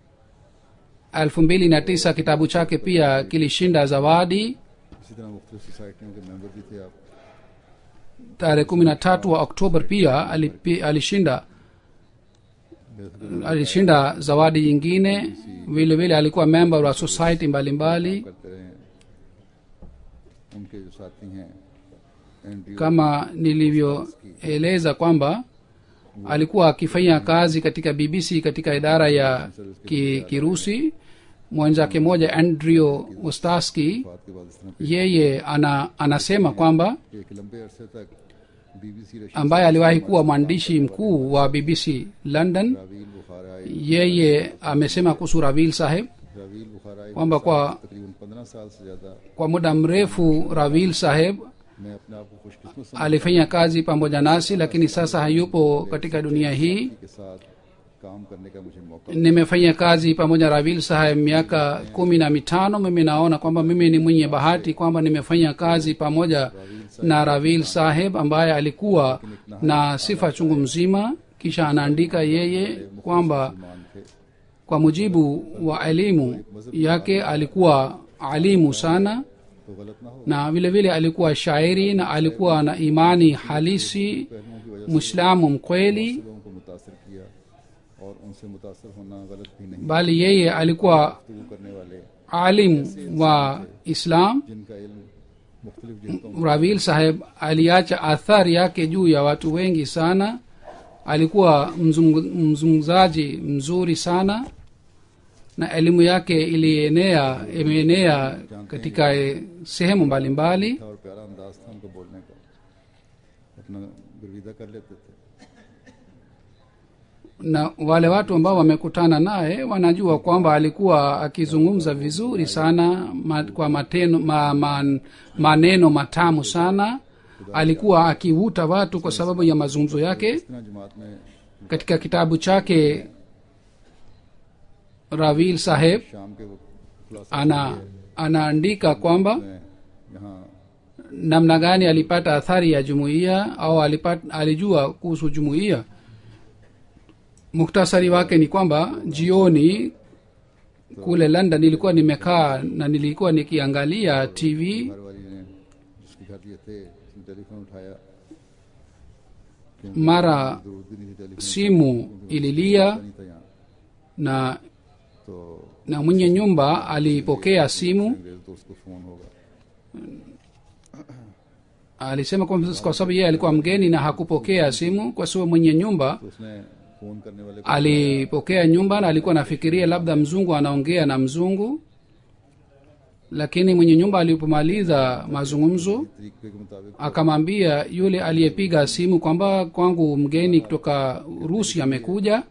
Speaker 2: elfu mbili na tisa kitabu chake pia kilishinda zawadi
Speaker 1: इसी तरह मुख्तलिफ सोसाइटियों के मेंबर भी थे आप
Speaker 2: tarehe kumi na tatu wa oktober pia alipi, alishinda alishinda zawadi nyingine vile vile alikuwa member wa society mbalimbali
Speaker 1: करते रहे उनके जो साथी हैं Andrew
Speaker 2: kama nilivyoeleza kwamba alikuwa akifanya kazi katika bbc katika idara ya ki, kirusi mwenzake mmoja andrew ostaski
Speaker 1: बात के बाद इस तरह
Speaker 2: yeye ana, anasema kwamba
Speaker 1: कि एक लंबे अरसे तक BBC Rashid
Speaker 2: ambaye aliwahi kuwa mwandishi mkuu wa bbc london
Speaker 1: Ravil Bukharai
Speaker 2: yeye amesema kuhusu ravil saheb
Speaker 1: Ravil Bukharai
Speaker 2: kwamba kwa,
Speaker 1: तकरीबन पंद्रह साल से ज्यादा
Speaker 2: kwa muda mrefu ravil saheb
Speaker 1: मैं अपने आप को खुशकिस्मत
Speaker 2: alifanya kazi pamoja nasi lakini sasa hayupo katika dunia hii
Speaker 1: समझने के साथ काम करने का मुझे मौका
Speaker 2: nimefanya kazi pamoja na ravil saheb miaka kumi na mitano mimi naona kwamba mimi ni mwenye bahati kwamba nimefanya kazi pamoja na ravil saheb ambaye alikuwa na sifa chungu mzima kisha anaandika yeye kwamba
Speaker 1: मान थे
Speaker 2: kwa mujibu wa elimu yake alikuwa alimu sana
Speaker 1: तो गलत ना हो
Speaker 2: na vile vile alikuwa shairi na alikuwa na imani halisi
Speaker 1: पहलुओं की वजह
Speaker 2: mwislamu mkweli
Speaker 1: से लोगों को मुतासर किया और उनसे मुतासर होना गलत भी नहीं
Speaker 2: bali yeye alikuwa
Speaker 1: गुफ्तगू करने वाले
Speaker 2: alim wa islam
Speaker 1: जिनका इल्म मुख्तलिफ जिहतों
Speaker 2: ravil saheb aliacha athari yake juu ya watu wengi sana alikuwa mzungu- mzungumzaji mzuri sana na elimu yake ilienea imeenea katika eh, sehemu mbalimbali
Speaker 1: था और प्यारा अंदाज था उनका बोलने का अपना गुरविदा कर लेते थे
Speaker 2: na wale watu ambao wamekutana naye wanajua kwamba alikuwa akizungumza vizuri sana ma, kwa mateno, ma, ma, maneno matamu sana alikuwa akivuta watu kwa sababu ya mazungumzo yake
Speaker 1: इतना जमात में
Speaker 2: katika kitabu chake ravil saheb
Speaker 1: शाम के वक्त खुलासा
Speaker 2: ana anaandika kwamba
Speaker 1: में यहाँ
Speaker 2: namna gani alipata athari ya jumuiya au alipata, alijua kuhusu jumuiya muktasari wake ni kwamba jioni kule london nilikuwa nimekaa na nilikuwa nikiangalia tv
Speaker 1: घर वाली ने जिसके घर ये थे उसने टेलीफोन उठाया
Speaker 2: mara
Speaker 1: जरूरत भी नहीं थी टेलीफोन
Speaker 2: simu ililia
Speaker 1: नहीं था यहाँ
Speaker 2: na
Speaker 1: तो
Speaker 2: na mwenye nyumba alipokea simu
Speaker 1: अंग्रेज तो उसको फोन होगा
Speaker 2: alisema kwamba kwa sababu yeye alikuwa mgeni na hakupokea simu kwa sababu mwenye nyumba
Speaker 1: तो उसने फोन करने वाले को
Speaker 2: alipokea nyumba na alikuwa anafikiria labda mzungu anaongea na mzungu lakini mwenye nyumba alipomaliza mazungumzo
Speaker 1: तरीके के मुताबिक
Speaker 2: akamwambia yule aliyepiga simu kwamba kwangu mgeni kutoka rusi amekuja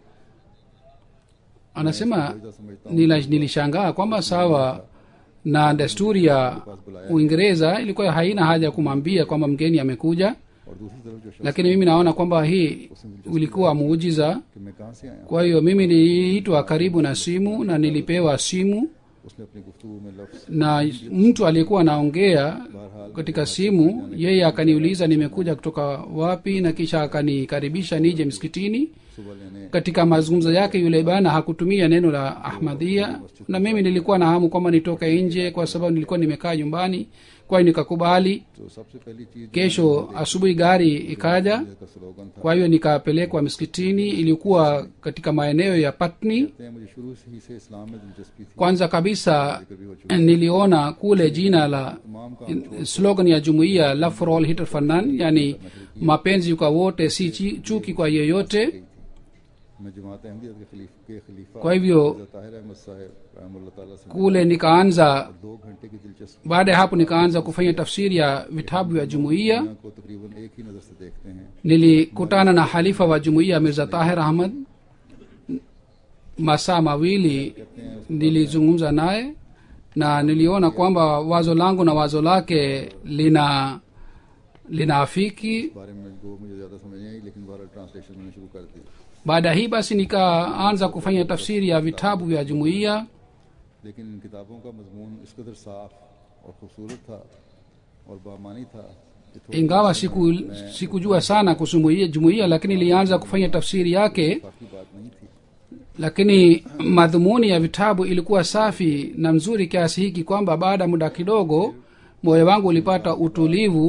Speaker 2: anasema nila, nilishangaa kwamba sawa na desturi ya uingereza ilikuwa haina haja ya kumwambia kwamba mgeni amekuja
Speaker 1: और दूसरी तरफ जो शख्स
Speaker 2: lakini mimi naona kwamba hii ulikuwa muujiza
Speaker 1: कि मैं कहाँ से आया
Speaker 2: kwa hiyo mimi niliitwa karibu na simu na nilipewa simu
Speaker 1: उसने अपनी गुफ्तगू में लफ्ज
Speaker 2: na mtu aliyekuwa anaongea katika simu yeye akaniuliza nimekuja kutoka wapi na kisha akanikaribisha nije msikitini
Speaker 1: सुबह लेने
Speaker 2: katika mazungumzo yake yule bana hakutumia neno la ahmadhia na mimi nilikuwa na hamu kwamba nitoke nje kwa sababu nilikuwa nimekaa nyumbani kwa hiyo nikakubali
Speaker 1: तो सबसे पहली चीज
Speaker 2: kesho asubuhi gari ikaja
Speaker 1: का slogan था
Speaker 2: kwa hiyo nikapelekwa msikitini ilikuwa katika maeneo ya patni
Speaker 1: कहते हैं मुझे शुरू से ही से इस्लाम में दिलचस्पी थी
Speaker 2: kwanza kabisa niliona kule jina la slogan ya jumuiya love for all hitter fanan yani mapenzi kwa wote si chi- chuki kwa yeyote
Speaker 1: मैं जमात अहमदियत के खलीफ के खलीफा
Speaker 2: kwa hivyo
Speaker 1: हज़रत ताहिर अहमद साहब रहमतुल्लाह ताला से
Speaker 2: kule nikaanza
Speaker 1: दो घंटे की दिलचस्पी
Speaker 2: baada ya hapo nikaanza kufanya tafsiri ya vitabu vya jumuiya
Speaker 1: को तकरीबन एक ही नजर से देखते हैं
Speaker 2: nilikutana na halifa wa jumuiya mirza tahir ahmad masaa mawili nilizungumza naye na niliona kwamba wazo langu na wazo lake lina linaafiki
Speaker 1: इस बारे में वो मुझे ज्यादा समझ नहीं आई लेकिन बारह ट्रांसलेशन मैंने शुरू कर दी
Speaker 2: baada ya hii basi nikaanza kufanya tafsiri ya vitabu vya jumuiya
Speaker 1: लेकिन इन किताबों का मजमून इस कदर साफ और खूबसूरत था और बामानी था कि थोड़ी
Speaker 2: ingawa siku sikujua sana kuhusu jumuiya- jumuiya lakini nilianza kufanya tafsiri yake
Speaker 1: बाकी बात नहीं थी
Speaker 2: lakini madhumuni ya vitabu ilikuwa safi na mzuri kiasi hiki kwamba baada ya muda kidogo moyo wangu ulipata utulivu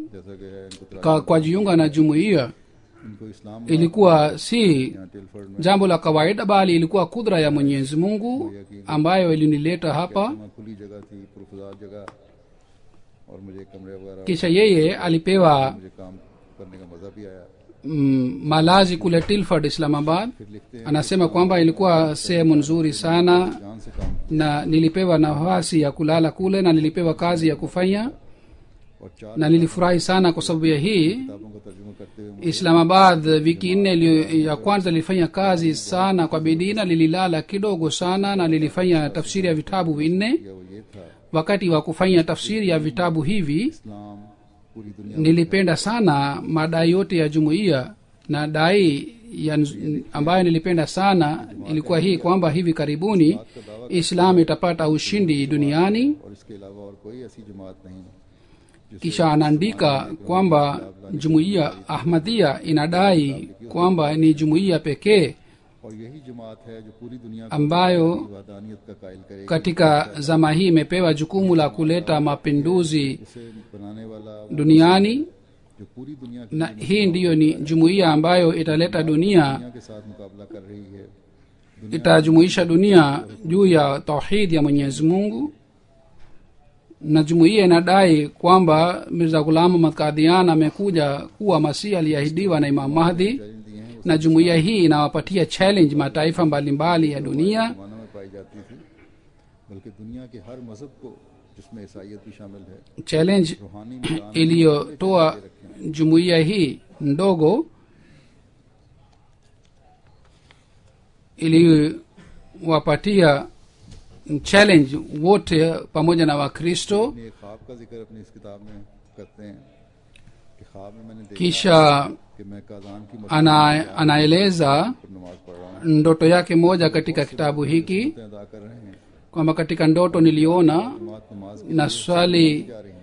Speaker 1: जैसा कि है इनको तराजम
Speaker 2: kwa, kwa jiunga na jumuiya
Speaker 1: इनको इस्लाम
Speaker 2: ilikuwa si
Speaker 1: यहाँ टिलफर्ड में
Speaker 2: jambo la kawaida bali ilikuwa kudra ya mwenyezi mungu ambayo ilinileta hapa
Speaker 1: वहाँ खुली जगह थी पुरफजार जगह और मुझे कमरे वगैरह
Speaker 2: kisha yeye alipewa
Speaker 1: मुझे काम करने का मजा भी आया
Speaker 2: mm, malazi kule tilford islamabad
Speaker 1: फिर लिखते हैं
Speaker 2: anasema kwamba ilikuwa sehemu nzuri sana
Speaker 1: जान से काम
Speaker 2: na nilipewa nafasi ya kulala kule na nilipewa kazi ya kufanya
Speaker 1: और चार
Speaker 2: na nilifurahi sana kwa sababu ya hii
Speaker 1: किताबों का तर्जुमा करते हुए मुझे
Speaker 2: islamabad wiki nne iliyo- ya kwanza lilifanya kazi sana kwa bidii na lililala kidogo sana na lilifanya tafsiri ya vitabu vinne
Speaker 1: किया वो ये था
Speaker 2: wakati wa kufanya tafsiri ya vitabu hivi
Speaker 1: इस्लाम पूरी दुनिया
Speaker 2: nilipenda sana madai yote ya jumuiya na dai ya nz- ambayo nilipenda sana ilikuwa hii kwamba hivi karibuni islam itapata ushindi duniani
Speaker 1: और इसके अलावा और कोई ऐसी जमात नहीं
Speaker 2: kisha anaandika kwamba jumuiya ahmadia inadai kwamba ni jumuiya pekee
Speaker 1: और यही जमात है जो पूरी दुनिया को
Speaker 2: ambayo
Speaker 1: वादानियत का कायल करेगी
Speaker 2: katika zama hii imepewa jukumu la kuleta mapinduzi
Speaker 1: इसे बनाने वाला
Speaker 2: duniani
Speaker 1: जो पूरी दुनिया की
Speaker 2: na hii ndiyo ni jumuiya ambayo italeta dunia
Speaker 1: दुनिया के साथ मुकाबला कर रही है दुनिया
Speaker 2: itajumuisha dunia juu ya tauhidi ya mwenyezi mungu na jumuiya inadai kwamba mirza ghulam ahmad kadhian amekuja kuwa masihi aliyeahidiwa na imam mahdi
Speaker 1: challenge दिए हैं
Speaker 2: na jumuiya hii inawapatia challenge mataifa mbalimbali ya dunia
Speaker 1: जमाना में पाई जाती थी बल्कि दुनिया के हर मजहब को जिसमें ईसाइयत भी शामिल है
Speaker 2: challenge
Speaker 1: रूहानी मैदान
Speaker 2: iliyotoa jumuiya hii ndogo iliwapatia challenge wote pamoja na wakristo
Speaker 1: अपने एक ख्वाब का जिक्र अपनी इस किताब में करते हैं कि ख्वाब में मैंने देखा
Speaker 2: kisha
Speaker 1: कि मैं काजान की मस्जिद
Speaker 2: ana, anaeleza
Speaker 1: पर नमाज पढ़ रहा हूँ
Speaker 2: ndoto yake moja katika kitabu hiki
Speaker 1: अदा कर रहे हैं
Speaker 2: kwamba katika ndoto niliona
Speaker 1: जमात नमाज के
Speaker 2: na swali
Speaker 1: जा रही हैं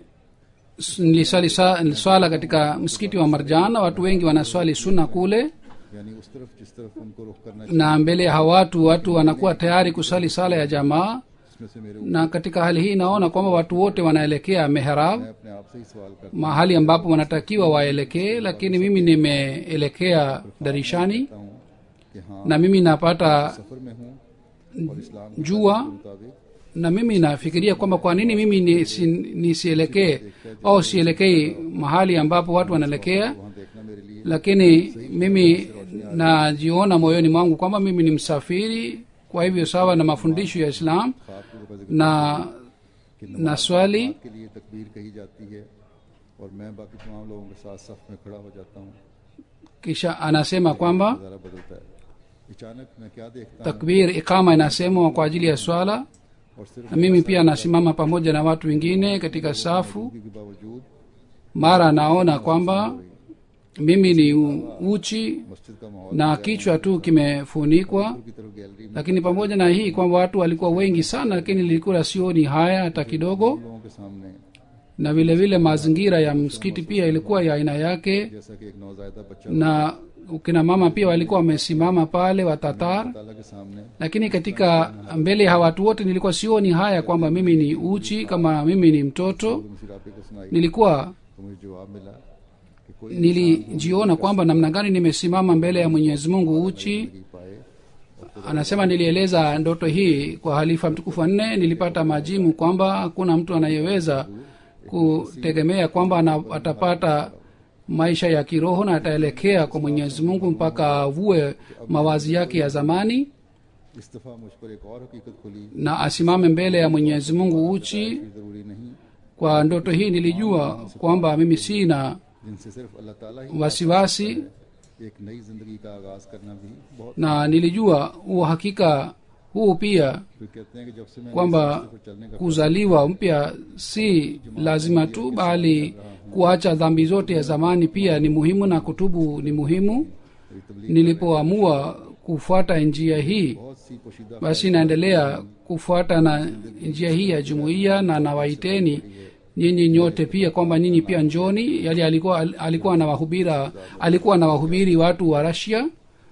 Speaker 2: niliswali sa- swala katika msikiti wa marjana watu wengi wanaswali suna kule
Speaker 1: यानी उस तरफ जिस तरफ उनको रुख करना
Speaker 2: na mbele ya hawa watu watu wanakuwa tayari kusali sala ya jamaa
Speaker 1: इसमें से मेरे
Speaker 2: na katika hali hii naona kwamba watu wote wanaelekea mehrab
Speaker 1: मैं अपने आप से ही सवाल करता
Speaker 2: mahali ambapo wanatakiwa waelekee lakini mimi nimeelekea darishani
Speaker 1: हूँ कि हाँ
Speaker 2: na mimi napata
Speaker 1: सफर में हूँ और इस्लाम के
Speaker 2: jua
Speaker 1: मुताबिक
Speaker 2: na mimi nafikiria kwamba kwa nini mimi nisi- nisielekee au sielekei mahali ambapo watu wanaelekea
Speaker 1: वहाँ देखना मेरे लिए
Speaker 2: lakini mimi najiona moyoni mwangu kwamba mimi ni msafiri kwa hivyo sawa na mafundisho ya islam
Speaker 1: ख्वाब के ऊपर
Speaker 2: na na swali
Speaker 1: के लिए तकबीर कही जाती है और मैं बाकी तमाम लोगों के साथ सफ में खड़ा हो जाता हूँ
Speaker 2: kisha anasema kwamba
Speaker 1: नज़ारा बदलता है अचानक मैं क्या देखता हूँ
Speaker 2: takbir ikama inasemwa kwa ajili ya swala
Speaker 1: और सिर्फ
Speaker 2: na mimi pia nasimama pamoja na watu wengine katika safu
Speaker 1: के बावजूद
Speaker 2: mara naona kwamba mimi ni u- uchi
Speaker 1: मस्जिद का माहौल
Speaker 2: na kichwa tu kimefunikwa
Speaker 1: की तरफ गैलरी में
Speaker 2: lakini pamoja na hii kwamba watu walikuwa wengi sana lakini nilikuwa sioni haya hata kidogo
Speaker 1: लोगों के सामने
Speaker 2: na vile vile mazingira ya msikiti pia ilikuwa ya aina yake
Speaker 1: जैसा कि एक नौजायदा बच्चा
Speaker 2: na kina mama pia walikuwa wamesimama pale watatar
Speaker 1: ताला के सामने
Speaker 2: lakini katika mbele ya watu wote nilikuwa sioni haya kwamba mimi ni uchi kama mimi ni mtoto
Speaker 1: तो मुझे राबे को सुनाई
Speaker 2: nilikuwa
Speaker 1: तो मुझे जवाब मिला कि कोई
Speaker 2: nilijiona kwamba namna gani nimesimama mbele ya mwenyezi mungu uchi
Speaker 1: नहीं पाए
Speaker 2: anasema nilieleza ndoto hii kwa halifa mtukufu wa nne nilipata majimu kwamba hakuna mtu anayeweza kutegemea kwamba ana, atapata maisha ya kiroho na ataelekea kwa mwenyezi mungu mpaka avue mawazi yake ya zamani
Speaker 1: इस दफा मुझ पर एक और हकीकत खुली
Speaker 2: na asimame mbele ya mwenyezi mungu uchi
Speaker 1: कि जरूरी नहीं
Speaker 2: kwa ndoto hii nilijua kwamba mimi sina
Speaker 1: जिनसे सिर्फ अल्लाह ताला ही
Speaker 2: wasiwasi
Speaker 1: एक नई जिंदगी का आगाज करना भी बहुत
Speaker 2: na nilijua uhakika huu pia
Speaker 1: फिर कहते हैं कि जब से मैं
Speaker 2: kwamba
Speaker 1: पर चलने का
Speaker 2: kuzaliwa mpya si lazima tu bali kuacha dhambi zote ya zamani pia ni muhimu na kutubu ni muhimu
Speaker 1: मेरी तबलीग
Speaker 2: nilipoamua kufuata njia hii
Speaker 1: बहुत सी पोशीदा
Speaker 2: basi naendelea kufuata na njia hii ya jumuiya na nawaiteni nyinyi nyote pia kwamba nyinyi pia njoni yali alikuwa alikuwa anawahubira alikuwa anawahubiri watu wa rasia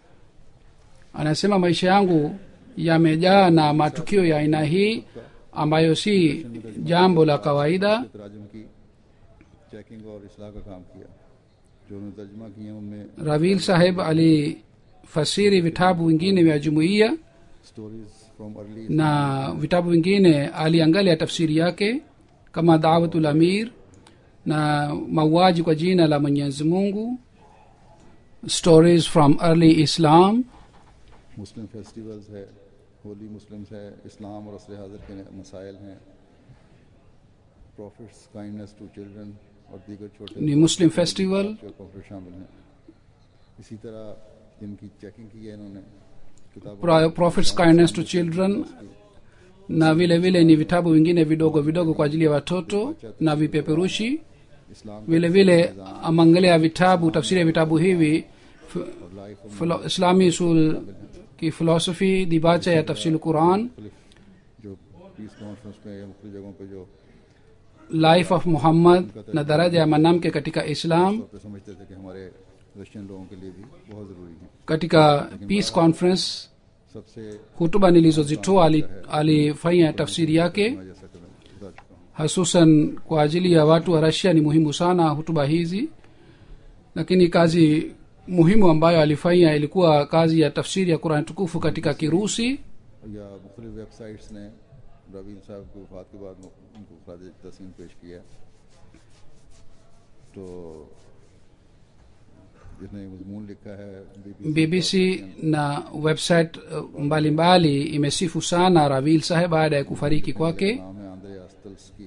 Speaker 2: anasema maisha yangu yamejaa na matukio ya aina hii ambayo si jambo la kawaida
Speaker 1: तराजम की चेकिंग और इसलाह का काम किया जो उन्होंने तर्जमा किए हैं उनमें
Speaker 2: ravil saheb alifasiri vitabu vingine vya jumuiya
Speaker 1: stories from early
Speaker 2: na vitabu vingine aliangalia tafsiri yake kama dawatul amir na mauaji kwa jina la mwenyezi mungu stories from early islam
Speaker 1: Muslim festivals है होली मुस्लिम्स है इस्लाम और असर हाजिर के मसाइल हैं profits kindness to children और दीगर छोटे
Speaker 2: ni muslim festival
Speaker 1: जो प्रॉफिट शामिल हैं इसी तरह जिनकी चेकिंग की है इन्होंने किताबों
Speaker 2: Pro- prophets kindness to children na vile vile ni vitabu vingine vidogo vidogo kwa ajili ya watoto na vipeperushi
Speaker 1: इस्लाम
Speaker 2: vile vile ameangalia vitabu tafsiri ya vitabu hivi f-
Speaker 1: और लाइफ और
Speaker 2: philo- islami usul की philosophy dibacha ya tafsir quran
Speaker 1: मुख्तलिफ जो piece conference में या मुख्तलिफ जगहों पे जो
Speaker 2: life of muhammad na daraja ya mwanamke katika islam
Speaker 1: तौर पे समझते थे कि हमारे रशियन लोगों के लिए भी बहुत ज़रूरी है
Speaker 2: katika peace conference
Speaker 1: सबसे
Speaker 2: hutuba nilizozitoa ali- alifanya tafsiri yake
Speaker 1: मैं जैसा कि मैं बता चुका हूँ
Speaker 2: hasusan kwa ajili ya watu wa rasia ni muhimu sana hutuba hizi lakini kazi muhimu ambayo alifanya ilikuwa kazi ya tafsiri ya qurani tukufu katika kirusi
Speaker 1: या मुख्तलिफ वेबसाइट्स ने रवीन साहब की वफात के बाद उनको खराज तहसीन पेश किया तो जिसने मजमून लिखा है
Speaker 2: bbc na website uh, mbalimbali imesifu sana ravil saheb baada ya kufariki kwake
Speaker 1: नाम है Andrei Ostalsky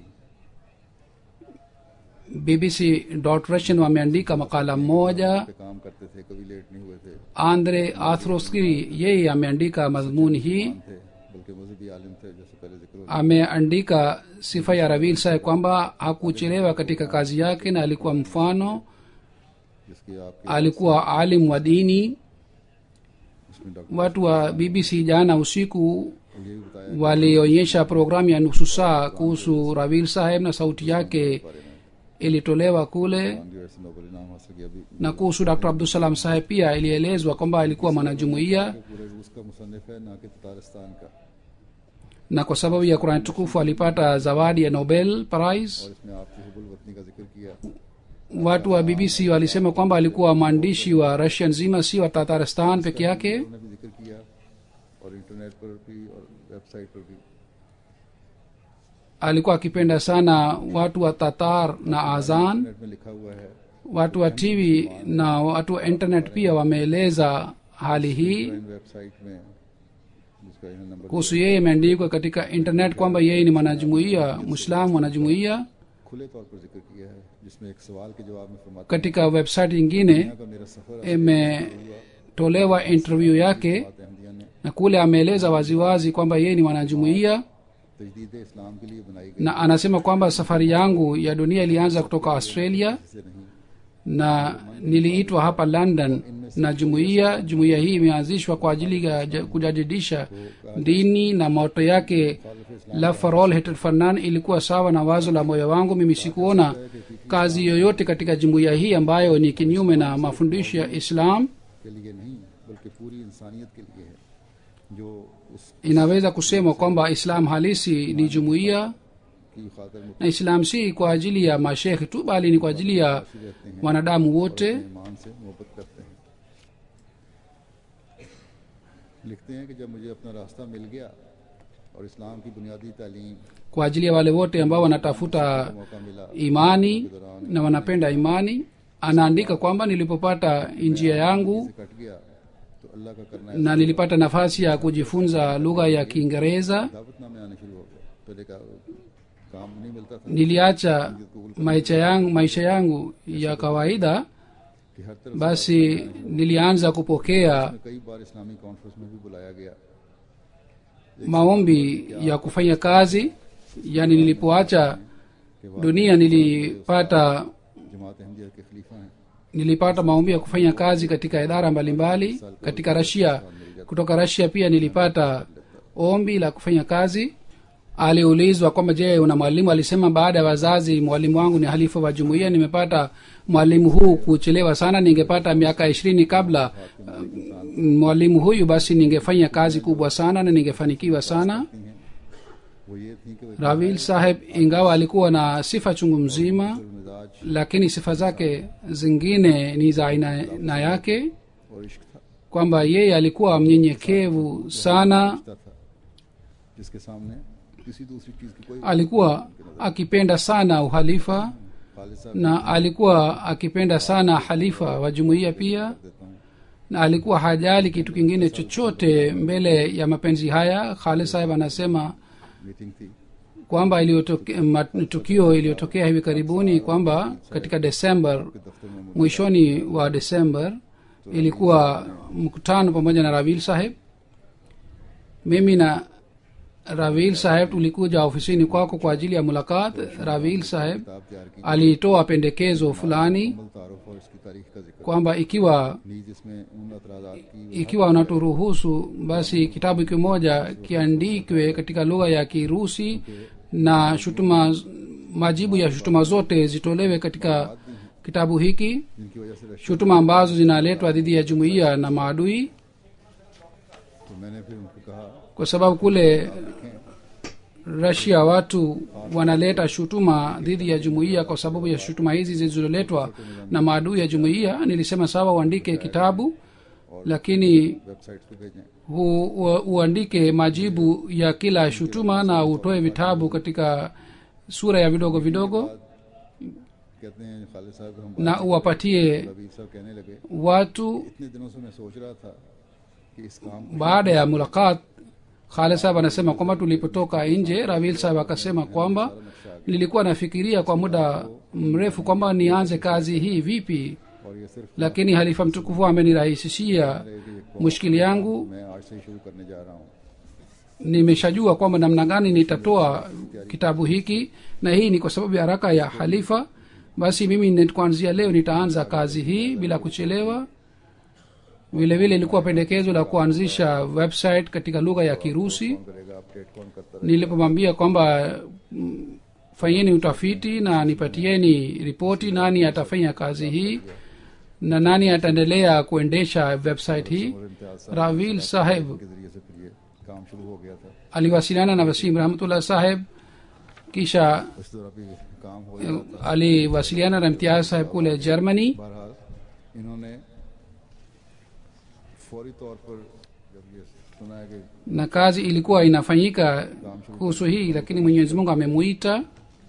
Speaker 2: bbc russian wameandika makala mmoja
Speaker 1: पे काम करते थे कभी लेट नहीं हुए थे
Speaker 2: andre athroski yeye ameandika madhumuni hii
Speaker 1: थे बल्कि मजहबी आलिम थे जैसे पहले जिक्र हुआ
Speaker 2: ameandika sifa ya ravil saheb kwamba hakuchelewa katika kazi yake na alikuwa mfano
Speaker 1: जिसकी आपके
Speaker 2: alikuwa alim wa dini
Speaker 1: उसमें doctor
Speaker 2: watu wa bbc jana usiku
Speaker 1: ये भी बताया
Speaker 2: walionyesha programu ya nusu saa kuhusu ravil saheb na sauti yake ilitolewa kule
Speaker 1: Gandhi वैसे नोबल इनाम हासिल किया अभी
Speaker 2: na kuhusu dr abdusalam saheb pia ilielezwa kwamba alikuwa mwanajumuiya
Speaker 1: पूरे रूस का मुसनफ है ना कि तारिस्तान का
Speaker 2: na kwa sababu ya kurani tukufu alipata zawadi ya nobel prize
Speaker 1: और इसमें आपकी हुबुल वतनी का जिक्र किया
Speaker 2: watu wa bbc walisema kwamba alikuwa mwandishi wa russia nzima si wa tataristan peke yake
Speaker 1: उन्होंने भी जिक्र किया और इंटरनेट पर भी और वेबसाइट पर भी
Speaker 2: alikuwa akipenda sana watu wa tatar na azan
Speaker 1: internet में लिखा हुआ है
Speaker 2: watu wa tv na watu wa internet pia wameeleza hali hii
Speaker 1: इन वेबसाइट में जिसका यहाँ number
Speaker 2: kuhusu yeye imeandikwa katika internet kwamba yeye ni mwanajumuiya mwislamu mwanajumuiya
Speaker 1: खुले तौर पर जिक्र किया है जिसमें एक सवाल के जवाब में फरमाते
Speaker 2: katika website nyingine
Speaker 1: हैं का मेरा सफर
Speaker 2: imetolewa interview yake
Speaker 1: बात अहमदिया ने
Speaker 2: na kule ameeleza waziwazi kwamba yeye ni mwanajumuiya
Speaker 1: तजदीद इस्लाम के लिए बनाई गई
Speaker 2: na anasema kwamba safari yangu ya dunia ilianza kutoka australia
Speaker 1: से नहीं
Speaker 2: na niliitwa hapa london na jumuiya jumuiya hii imeanzishwa kwa ajili ya ja- kujadidisha dini na moto yake la farol Hatred for None ilikuwa sawa na wazo la moyo wangu mimi sikuona kazi yoyote katika jumuiya hii ambayo ni kinyume na mafundisho ya islam
Speaker 1: के लिए नहीं बल्कि पूरी इंसानियत के लिए है जो उस
Speaker 2: inaweza kusema kwamba islam halisi ni jumuiya
Speaker 1: की खातर मुख्य
Speaker 2: na islam si kwa ajili ya mashekhe tu bali ni kwa ajili ya
Speaker 1: रहते हैं
Speaker 2: wanadamu wote
Speaker 1: ईमान से मोहब्बत करते हैं लिखते हैं कि जब मुझे अपना रास्ता मिल गया और इस्लाम की बुनियादी तालीम
Speaker 2: kwa ajili ya wale wote ambao wanatafuta
Speaker 1: मौका मिला
Speaker 2: imani na wanapenda imani anaandika kwamba nilipopata njia yangu
Speaker 1: से कट गया तो अल्लाह का करना है
Speaker 2: na nilipata nafasi ya kujifunza lugha ya kiingereza
Speaker 1: दावतनामे आने शुरू हो गए पहले का काम नहीं मिलता था
Speaker 2: niliacha maisha yangu, maisha yangu ya kawaida
Speaker 1: कि हर तरफ
Speaker 2: basi nilianza kupokea
Speaker 1: से कई बार इस्लामी कॉन्फ्रेंस में भी बुलाया गया
Speaker 2: maombi ya kufanya kazi yani nilipoacha dunia nilipata
Speaker 1: जमात अहमदिया के खलीफा हैं
Speaker 2: nilipata maombi ya kufanya kazi katika idara mbalimbali katika rasia kutoka rasia pia nilipata ombi la kufanya kazi aliulizwa kwamba je una mwalimu alisema baada ya wazazi mwalimu wangu ni halifa wa jumuiya nimepata mwalimu huu kuchelewa sana ningepata miaka ishirini kabla uh, mwalimu huyu basi ningefanya kazi kubwa sana na ningefanikiwa sana
Speaker 1: वो ये थी कि वो
Speaker 2: ravil saheb ingawa alikuwa na sifa chungu mzima
Speaker 1: मिजाज
Speaker 2: lakini sifa zake zingine ni za aina na yake
Speaker 1: और इश्क था
Speaker 2: kwamba yeye alikuwa mnyenyekevu sana
Speaker 1: रिश्ता था जिसके सामने किसी दूसरी चीज की कोई
Speaker 2: alikuwa akipenda sana uhalifa
Speaker 1: Khalid साहब
Speaker 2: na alikuwa akipenda sana halifa wa jumuiya pia
Speaker 1: देता हूँ
Speaker 2: na alikuwa hajali kitu kingine chochote mbele ya mapenzi haya khalid saheb anasema
Speaker 1: meeting थी
Speaker 2: kwamba iliyotoke- ma- tukio iliyotokea hivi karibuni kwamba katika desember
Speaker 1: के दफ्तर में
Speaker 2: mwishoni wa desember ilikuwa mkutano pamoja na ravil saheb mimi na ravil saheb tulikuja ofisini kwako kwa ajili ya mulakat ravil saheb
Speaker 1: किताब तैयार की
Speaker 2: alitoa pendekezo fulani
Speaker 1: मुकम्मल तारुफ और इसकी तारीख का जिक्र
Speaker 2: kwamba ikiwa
Speaker 1: नीज इसमें उन अतराजात की
Speaker 2: ikiwa unaturuhusu basi kitabu kimoja kiandikwe katika lugha ya kirusi na shutuma majibu ya shutuma zote zitolewe katika kitabu hiki
Speaker 1: जिनकी वजह से Russia
Speaker 2: shutuma ambazo zinaletwa dhidi ya jumuiya na maadui
Speaker 1: तो मैंने फिर उनको कहा
Speaker 2: kwa sababu kule rasia watu wanaleta shutuma dhidi ya jumuiya kwa sababu ya shutuma hizi zilizoletwa na maadui ya jumuiya nilisema sawa uandike kitabu lakini
Speaker 1: website पे भेजें
Speaker 2: hu, u, uandike majibu ya kila shutuma na utoe vitabu katika sura ya vidogo vidogo
Speaker 1: कहते हैं खालिद साहब हम
Speaker 2: na uwapatie
Speaker 1: रबीर साहब कहने लगे
Speaker 2: watu
Speaker 1: इतने दिनों से मैं सोच रहा था कि इस काम को
Speaker 2: baada ya mulakat khalid sahab anasema kwamba tulipotoka nje ravil sahab akasema kwamba nilikuwa nafikiria kwa muda mrefu kwamba nianze kazi hii vipi
Speaker 1: और ये सिर्फ
Speaker 2: lakini halifa mtukufu amenirahisishia mushkili yangu
Speaker 1: मैं आज से ही शुरू करने जा रहा हूँ
Speaker 2: nimeshajua kwamba namna gani nitatoa kitabu hiki na hii ni kwa sababu ya haraka ya halifa basi mimi ni- kuanzia leo nitaanza kazi hii bila kuchelewa vile vile ilikuwa pendekezo la kuanzisha website katika lugha ya kirusi
Speaker 1: कौन करेगा अपडेट कौन करता
Speaker 2: nilipomwambia kwamba mm, fanyeni utafiti na nipatieni ripoti nani atafanya kazi hii na nani ataendelea kuendesha website hii
Speaker 1: और इम्तियाज साहब
Speaker 2: ravil saheb
Speaker 1: के जरिए से फिर ये काम शुरू हो गया था
Speaker 2: aliwasiliana na wasim rahmatullah saheb kisha
Speaker 1: इस तरह भी काम हो जाता
Speaker 2: aliwasiliana na imtiaz saheb kule germany
Speaker 1: बहरहाल इन्होंने फौरी तौर पर जब ये सुना है कि
Speaker 2: na kazi ilikuwa inafanyika kuhusu hii lakini mwenyezi mungu amemuita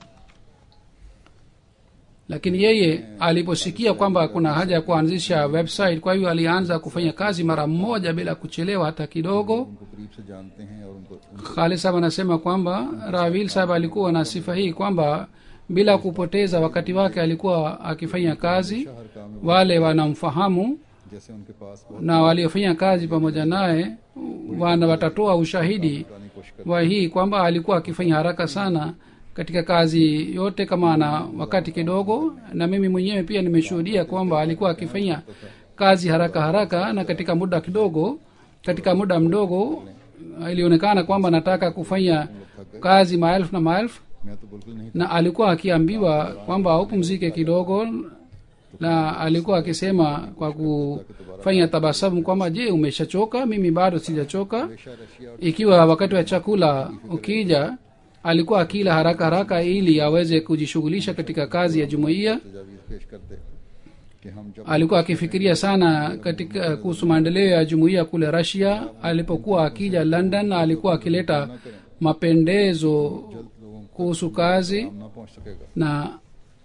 Speaker 2: lakini yeye aliposikia kwamba kuna haja ya kuanzisha website kwa hivyo alianza kufanya kazi mara moja bila kuchelewa hata kidogo
Speaker 1: उनको करीब से जानते हैं और उनको उनको
Speaker 2: khalid sahab anasema kwamba ravil sahab alikuwa na sifa hii kwamba bila kupoteza wakati wake alikuwa akifanya kazi
Speaker 1: हर काम में
Speaker 2: wale wanamfahamu
Speaker 1: जैसे उनके पास बहुत
Speaker 2: na waliofanya kazi pamoja naye wana watatoa ushahidi
Speaker 1: पुरानी कोशिश
Speaker 2: wa hii kwamba alikuwa akifanya haraka sana katika kazi yote kama ana wakati kidogo na mimi mwenyewe pia nimeshuhudia kwamba alikuwa akifanya kazi haraka haraka na katika muda kidogo katika muda mdogo ilionekana kwamba nataka kufanya kazi maelfu na maelfu
Speaker 1: मैं तो बिल्कुल नहीं
Speaker 2: na alikuwa akiambiwa kwamba upumzike kidogo na alikuwa akisema kwa kufanya tabasamu kwamba je umeshachoka mimi bado sijachoka
Speaker 1: हमेशा Russia और
Speaker 2: ikiwa wakati wa chakula ukija alikuwa akila haraka haraka ili aweze kujishughulisha katika kazi ya jumuiya
Speaker 1: तजावीज पेश करते कि हम जब
Speaker 2: alikuwa akifikiria sana katika kuhusu maendeleo ya jumuiya kule rasia alipokuwa akija london alikuwa akileta mapendezo kuhusu kazi
Speaker 1: ना पहुंच सकेगा
Speaker 2: na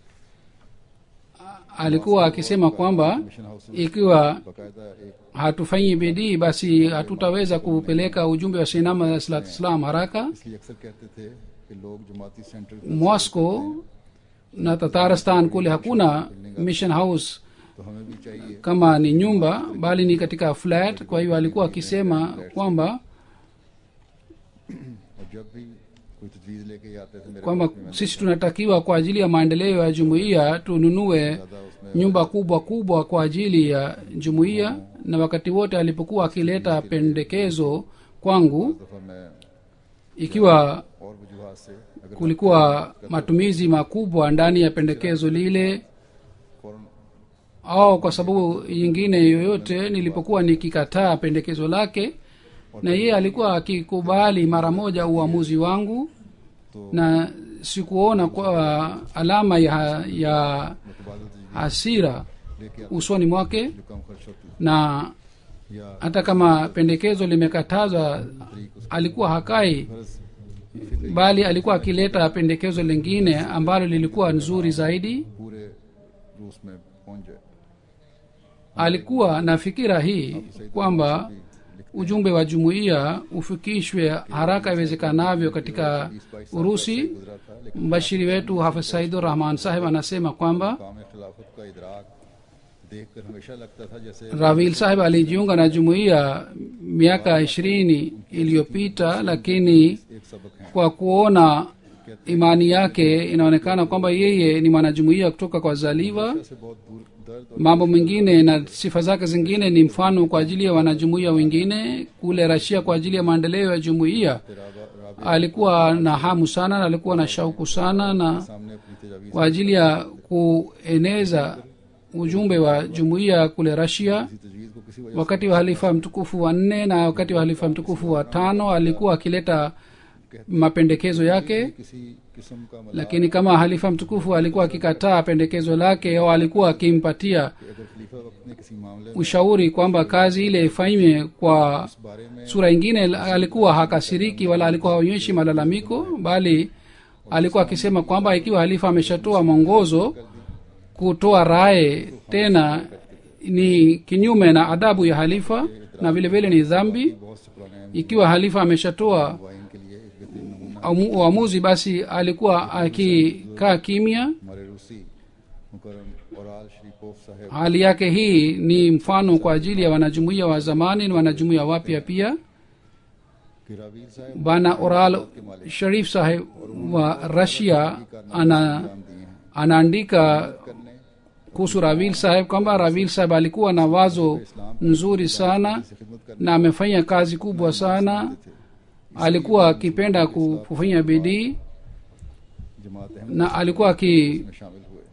Speaker 2: alikuwa akisema kwamba
Speaker 1: mission house
Speaker 2: ikiwa
Speaker 1: बाकायदा एक
Speaker 2: hatufanyi bidii basi hatutaweza kupeleka ujumbe wa sinama ya salatu islam haraka
Speaker 1: इसलिए अक्सर कहते थे कि लोग जमाती centre
Speaker 2: moscow na tatarstan kule hakuna mission house
Speaker 1: तो हमें भी चाहिए
Speaker 2: kama ni nyumba bali ni katika flat kwa hiyo alikuwa akisema kwamba
Speaker 1: और जब भी कोई तजवीज लेके आते थे मेरे
Speaker 2: kwamba sisi tunatakiwa kwa ajili ya maendeleo ya jumuiya tununue
Speaker 1: ज्यादा उसमें
Speaker 2: nyumba kubwa kubwa kwa ajili ya jumuiya na wakati wote alipokuwa akileta pendekezo kwangu
Speaker 1: दफा मैं
Speaker 2: ikiwa
Speaker 1: और वजूहत से अगर
Speaker 2: kulikuwa matumizi makubwa ndani ya pendekezo lile
Speaker 1: फौरन
Speaker 2: au kwa sababu nyingine yoyote nilipokuwa nikikataa pendekezo lake na yeye alikuwa akikubali mara moja uamuzi wangu na sikuona kwa alama ya ya
Speaker 1: मुतबादल तजवीज़
Speaker 2: hasira
Speaker 1: लेके
Speaker 2: usoni mwake
Speaker 1: जो कम खर्च होती
Speaker 2: na
Speaker 1: या
Speaker 2: hata kama pendekezo limekatazwa alikuwa hakai
Speaker 1: फर्ज
Speaker 2: bali alikuwa akileta pendekezo lingine ambalo lilikuwa nzuri zaidi
Speaker 1: पूरे रूस में पहुंच जाए
Speaker 2: alikuwa na fikira hii kwamba ujumbe wa jumuiya ufikishwe haraka iwezekanavyo katika urusi
Speaker 1: गुजरा था लेकिन
Speaker 2: mbashiri wetu hafidh saidur rahman saheb anasema kwamba
Speaker 1: काम खिलाफत का इदराक देखकर हमेशा लगता था जैसे
Speaker 2: ravil saheb alijiunga na jumuiya miaka ishirini iliyopita lakini
Speaker 1: एक सबक है
Speaker 2: kwa kuona imani yake inaonekana kwamba yeye ni mwanajumuiya kutoka kwa zaliwa
Speaker 1: से बहुत दूर दर्द और
Speaker 2: mambo mengine na sifa zake zingine ni mfano kwa ajili ya wanajumuiya wengine kule rasia kwa ajili ya maendeleo ya jumuiya
Speaker 1: राबा राबे
Speaker 2: alikuwa na hamu sana na alikuwa na shauku sana na
Speaker 1: सामने अपनी तजावीज
Speaker 2: kwa ajili ya kueneza ujumbe wa jumuiya kule rasia
Speaker 1: की तजवीज को किसी वजह
Speaker 2: wakati wa halifa mtukufu wa nne na wakati wa halifa mtukufu wa tano alikuwa akileta mapendekezo yake
Speaker 1: से किसी किस्म का मतलब
Speaker 2: lakini kama halifa mtukufu alikuwa akikataa pendekezo lake au alikuwa akimpatia
Speaker 1: कि अगर खलीफा वक्त ने किसी मामले में
Speaker 2: ushauri kwamba kazi ile ifanywe kwa
Speaker 1: इस बारे में
Speaker 2: sura ingine alikuwa hakasiriki wala alikuwa haonyeshi malalamiko bali alikuwa akisema kwamba ikiwa halifa ameshatoa mwongozo kutoa raye tena ni kinyume na adabu ya halifa na vile vile ni dhambi
Speaker 1: बहुत से पुराने
Speaker 2: ikiwa halifa ameshatoa
Speaker 1: wine के लिए एक बेहतरीन नमूना
Speaker 2: uamu- uamuzi basi alikuwa akikaa kimya
Speaker 1: हमारे रूसी मुकरम और आल शरीफोफ साहब
Speaker 2: hali yake hii ni mfano kwa ajili ya wanajumuiya wa zamani na wanajumuiya wapya pia
Speaker 1: कि रावील साहब
Speaker 2: bana oral sharif saheb wa rasia ana
Speaker 1: नाम दिए हैं
Speaker 2: anaandika
Speaker 1: करने
Speaker 2: kuhusu ravil saheb kwamba ravil saheb alikuwa na wazo nzuri sana
Speaker 1: से खिदमत करने
Speaker 2: na amefanya kazi kubwa sana alikuwa akipenda kufanya bidii
Speaker 1: जमात अहमद
Speaker 2: na alikuwa aki
Speaker 1: में शामिल हुए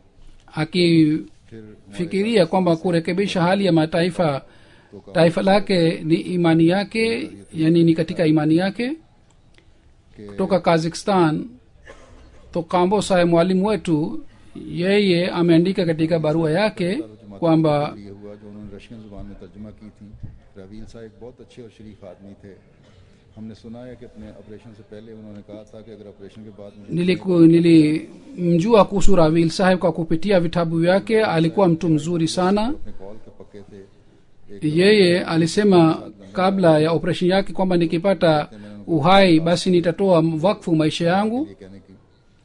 Speaker 2: akifikiria
Speaker 1: फिर
Speaker 2: kwamba kurekebisha hali ya mataifa taifa lake ni imani yake yani ni katika imani yake
Speaker 1: कि
Speaker 2: kutoka kazakhstan to kambo sahe mwalimu wetu yeye ameandika katika barua yake kwamba
Speaker 1: ये हुआ जो उन्होंने रशियन जुबान में तर्जुमा की थी रवील साहब एक बहुत अच्छे और शरीफ आदमी थे हमने सुना है कि अपने ऑपरेशन से पहले उन्होंने कहा था कि अगर ऑपरेशन के बाद मुझे
Speaker 2: niliku- nilimjua kuhusu ravil saheb kwa kupitia vitabu vyake alikuwa mtu mzuri sana
Speaker 1: अपने कॉल के पक्के थे
Speaker 2: yeye alisema kabla ya operesheni yake kwamba nikipata uhai basi nitatoa wakfu maisha yangu
Speaker 1: ये कहने की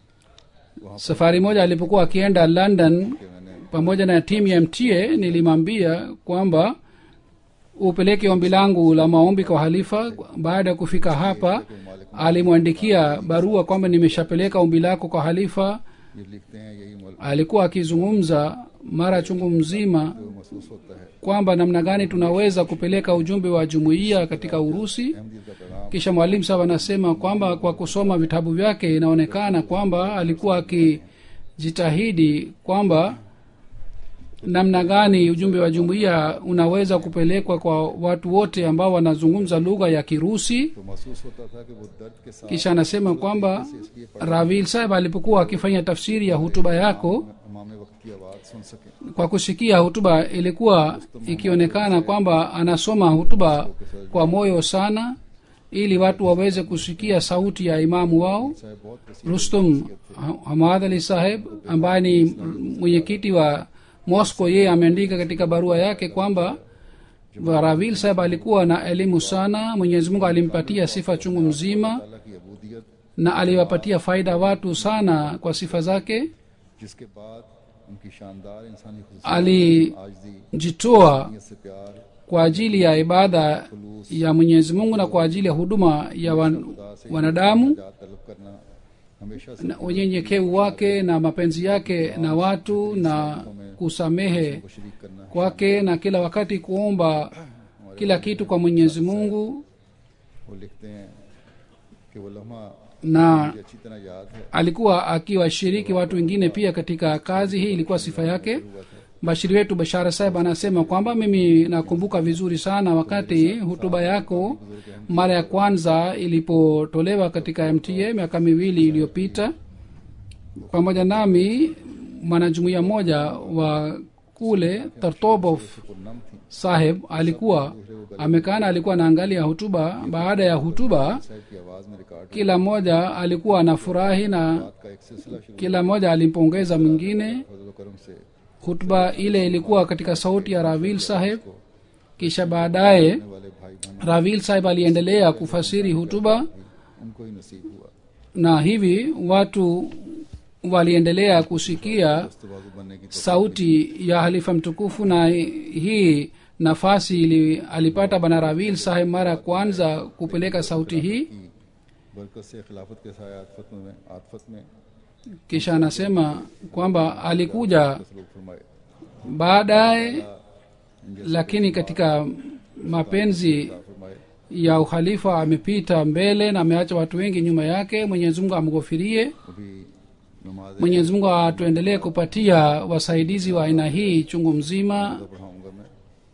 Speaker 2: safari moja alipokuwa akienda london
Speaker 1: कि मैंने
Speaker 2: pamoja na timu ya mta nilimwambia kwamba upeleke ombi langu la maombi kwa halifa baada ya kufika hapa alimwandikia barua kwamba nimeshapeleka ombi lako kwa halifa
Speaker 1: ये लिखते हैं यही मुल्क
Speaker 2: alikuwa akizungumza mara chungu mzima
Speaker 1: जो महसूस होता है
Speaker 2: kwamba namna gani tunaweza kupeleka ujumbe wa jumuiya katika urusi
Speaker 1: अहमदीद का पैगाम
Speaker 2: kisha mwalimu saba anasema kwamba kwa kusoma vitabu vyake inaonekana kwamba alikuwa akijitahidi kwamba namna gani ujumbe wa jumuiya unaweza kupelekwa kwa watu wote ambao wanazungumza lugha ya kirusi
Speaker 1: तो महसूस होता था कि वो दर्द के साथ
Speaker 2: kisha anasema kwamba ravil saheb alipokuwa akifanya tafsiri ya hutuba yako
Speaker 1: इमाम वक्त की आवाज़ सुन सके
Speaker 2: kwa kusikia hutuba ilikuwa ikionekana kwamba anasoma hutuba kwa moyo sana ili watu waweze kusikia sauti ya imamu wao
Speaker 1: साहब बहुत वसी
Speaker 2: rustum Ha- hamad ali saheb ambaye ni mwenyekiti wa moscow yeye ameandika katika barua yake kwamba ravil saheb alikuwa na elimu sana mwenyezi mungu alimpatia sifa chungu mzima
Speaker 1: अल्लाह की अबूदियत
Speaker 2: na aliwapatia faida watu sana kwa sifa zake
Speaker 1: जिसके बाद उनकी शानदार इंसानी खुशूसियत
Speaker 2: alijitoa
Speaker 1: आजदी से प्यार
Speaker 2: kwa ajili ya ibada ya mwenyezi mungu na kwa ajili ya huduma ya wan, wanadamu
Speaker 1: निजात तलब करना हमेशा से
Speaker 2: na unyenyekevu wake na mapenzi yake na watu na kusamehe
Speaker 1: को शरीक करना
Speaker 2: kwake na kila wakati kuomba kila kitu kwa mwenyezi mungu
Speaker 1: वो लिखते हैं कि वो लम्हा
Speaker 2: na
Speaker 1: मुझे अच्छी तरह याद है
Speaker 2: alikuwa akiwashiriki watu wengine pia katika kazi hii ilikuwa sifa yake bashiri wetu bashara saheb anasema kwamba mimi nakumbuka vizuri sana wakati hutuba yako mara ya kwanza ilipotolewa katika mta miaka miwili iliyopita pamoja nami mwanajumuiya mmoja wa kule tartobov
Speaker 1: पुरनम थी
Speaker 2: saheb alikuwa amekana alikuwa anaangalia hutuba baada ya hutuba
Speaker 1: साहब की आवाज में record
Speaker 2: kila mmoja alikuwa anafurahi na
Speaker 1: बात का एक सिलसिला शुरू
Speaker 2: kila mmoja alimpongeza mwingine
Speaker 1: फजल करम से
Speaker 2: hutuba ile ilikuwa katika sauti ya ravil saheb kisha baadaye
Speaker 1: आने वाले भाई बहन
Speaker 2: ravil saheb aliendelea kufasiri hutuba
Speaker 1: उनको ही नसीब हुआ
Speaker 2: na hivi watu waliendelea kusikia
Speaker 1: दस्तबाजू बनने की
Speaker 2: sauti ya halifa mtukufu na hii nafasi ili, alipata bana ravil saheb mara ya kwanza kupeleka sauti hii
Speaker 1: की बरकत से खिलाफत के साय आतफत में आतफत में
Speaker 2: kisha anasema kwamba alikuja
Speaker 1: सलूक फरमाए
Speaker 2: baadaye lakini katika mapenzi
Speaker 1: फरमाए
Speaker 2: ya ukhalifa amepita mbele na ameacha watu wengi nyuma yake mwenyezi mungu amghofirie
Speaker 1: अभी नमाज
Speaker 2: mwenyezi mungu atuendelee kupatia wasaidizi wa aina hii chungu mzima
Speaker 1: पढ़ाऊंगा मैं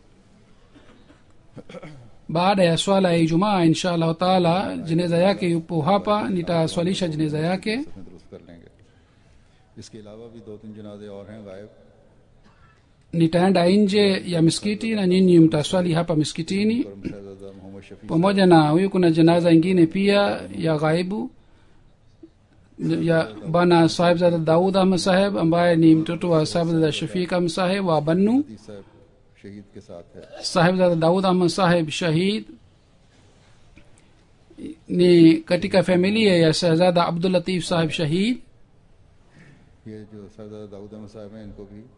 Speaker 2: baada ya swala ya ijumaa insha allahu taala jeneza yake yupo hapa nitaswalisha jeneza yake
Speaker 1: में दुरुस्त कर लेंगे इसके अलावा भी दो तीन जनाजे और हैं गायब
Speaker 2: nitaenda nje ya misikiti na nyinyi mtaswali hapa misikitini
Speaker 1: करम शहजादा मोहम्मद Shafi
Speaker 2: pamoja na huyu kuna janaza ingine pia ya ghaibu ya bana sahibzada daud ahmad saheb ambaye ni mtoto wa sahibzada shafiq ahmad saheb wa bannu
Speaker 1: दी साहब शहीद के साथ है
Speaker 2: sahibzada daud ahmad saheb shahid ni katika familia ya shahzada abdulatif saheb shahid
Speaker 1: ये जो सरदार दाऊद अहमद साहब हैं इनको भी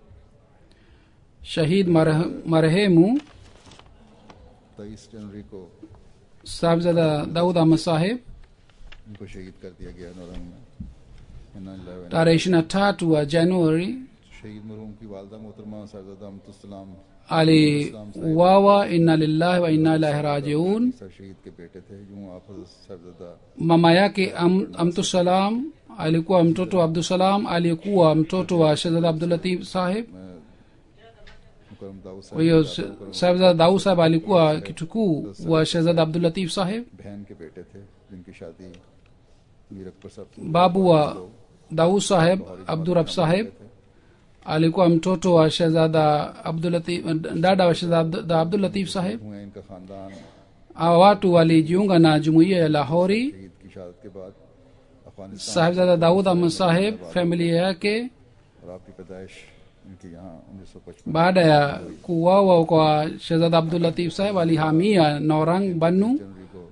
Speaker 2: shahid mareh- marehemu
Speaker 1: तेईस जनवरी को
Speaker 2: sahibzada daud ahmad saheb
Speaker 1: इनको शहीद कर दिया गया नौरंग में इन्ना लिल्लाहि व इन्ना
Speaker 2: tarehe ishiri na tatu wa januari
Speaker 1: शहीद मरहूम की वालदा मोहतरमा सरदादा अमतुसलाम
Speaker 2: aliuawa inna lillahi wa inna ilahi rajiun
Speaker 1: सर शहीद के बेटे थे यूं आप सरदादा
Speaker 2: mama yake am, amtusalam alikuwa mtoto wa abdusalam aliyekuwa mtoto wa shehzada abdulatif saheb
Speaker 1: Mukram Dawood
Speaker 2: kwa hiyo
Speaker 1: साहब
Speaker 2: sahebzada daud saheb alikuwa kitukuu wa shehzada abdulatif saheb
Speaker 1: बहन के बेटे थे जिनकी शादी मीर अकबर साहब से
Speaker 2: babu wa daud saheb abdurab saheb alikuwa mtoto wa shehzada abdulatif dada wa shehzada abdulatif saheb
Speaker 1: हुए इनका खानदान
Speaker 2: hawa watu walijiunga na jumuiya ya lahori
Speaker 1: शहीद की शहादत के बाद Afghanistan
Speaker 2: sahebzada daud ahmad saheb familia yake
Speaker 1: और आपकी पैदाइश इनकी यहाँ उन्नीस सौ पचपन
Speaker 2: baada ya kuuawa kwa shehzada abdulatif saheb alihamia norang bannu
Speaker 1: जनवरी को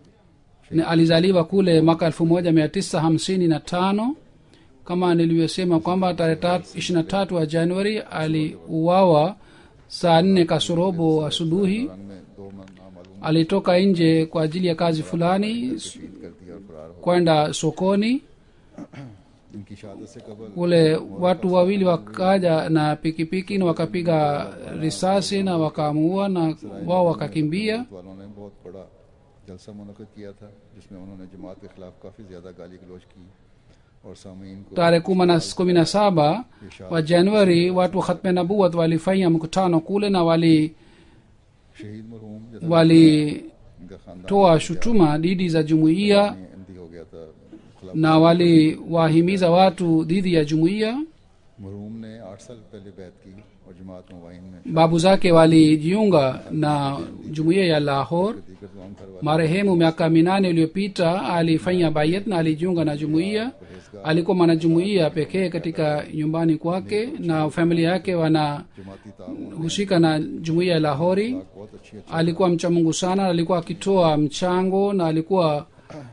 Speaker 2: Ni alizaliwa kule mwaka elfu moja mia tisa hamsini na tano kama nilivyosema kwamba tarehe ishiri na tatu wa januari aliuawa saa nne kasorobo asubuhi
Speaker 1: रंग में दो मन नामालूम
Speaker 2: alitoka nje kwa ajili ya kazi fulani
Speaker 1: शहीद कर दिया और फरार हो
Speaker 2: kwenda sokoni
Speaker 1: इनकी शहादत से कबल
Speaker 2: kule watu wawili wakaja na pikipiki na wakapiga risasi na wakamuua na wao wakakimbia
Speaker 1: वालों ने बहुत बड़ा जलसा मुनद किया था जिसमें उन्होंने जमात के खिलाफ काफ़ी ज़्यादा गाली गलौज की और सामीन को
Speaker 2: tarehe kuma na- kumi na saba wa januari watu wa khatme nabuat walifanya mkutano kule na walitoa
Speaker 1: शहीद मरहूम जैसा
Speaker 2: wali
Speaker 1: इनका खानदान
Speaker 2: shutuma dhidi za jumuiya
Speaker 1: अंधी हो गया था खिलाफ
Speaker 2: na waliwahimiza watu dhidi ya jumuiya
Speaker 1: मरहूम ने आठ साल पहले बैत की और जमात मुबाइन में
Speaker 2: babu zake walijiunga na jumuiya ya lahor
Speaker 1: दीगर तमाम घर वाले
Speaker 2: marehemu miaka minane iliyopita alifanya bayet na alijiunga na jumuiya alikuwa mwanajumuiya pekee katika nyumbani kwake na familia yake wanahusika
Speaker 1: जमाती ताउन
Speaker 2: na jumuiya ya lahori
Speaker 1: बहुत अच्छी अच्छी
Speaker 2: alikuwa mcha mungu sana alikuwa akitoa mchango na alikuwa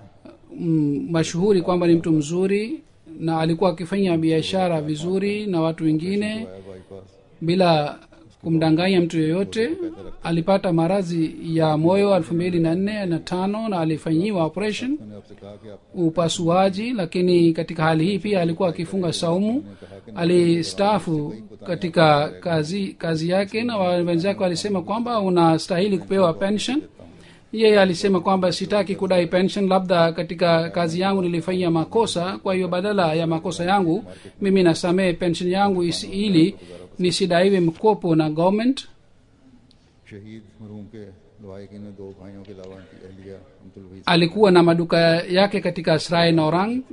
Speaker 2: mm, mashuhuri kwamba ni mtu mzuri na alikuwa akifanya biashara vizuri na watu wengine
Speaker 1: आया bypass
Speaker 2: bila kumdanganya mtu yoyote alipata maradhi ya moyo elfu mbili na nne na tano na alifanyiwa operation
Speaker 1: मैंने आपसे कहा कि आप
Speaker 2: upasuaji lakini katika hali hii pia alikuwa akifunga saumu alistaafu katika kazi kazi yake na wa- wenzake walisema kwamba unastahili kupewa pension yeye alisema kwamba sitaki kudai pension labda katika kazi yangu nilifanyia makosa kwa hiyo badala ya makosa yangu mimi nasamehe pension yangu isi, ili nisidaiwe mkopo na government
Speaker 1: शहीद मरहूम के लवाकिन में दो भाइयों के अलावा उनकी अहलिया अब्दुल Waheed
Speaker 2: alikuwa na maduka yake katika srai naurang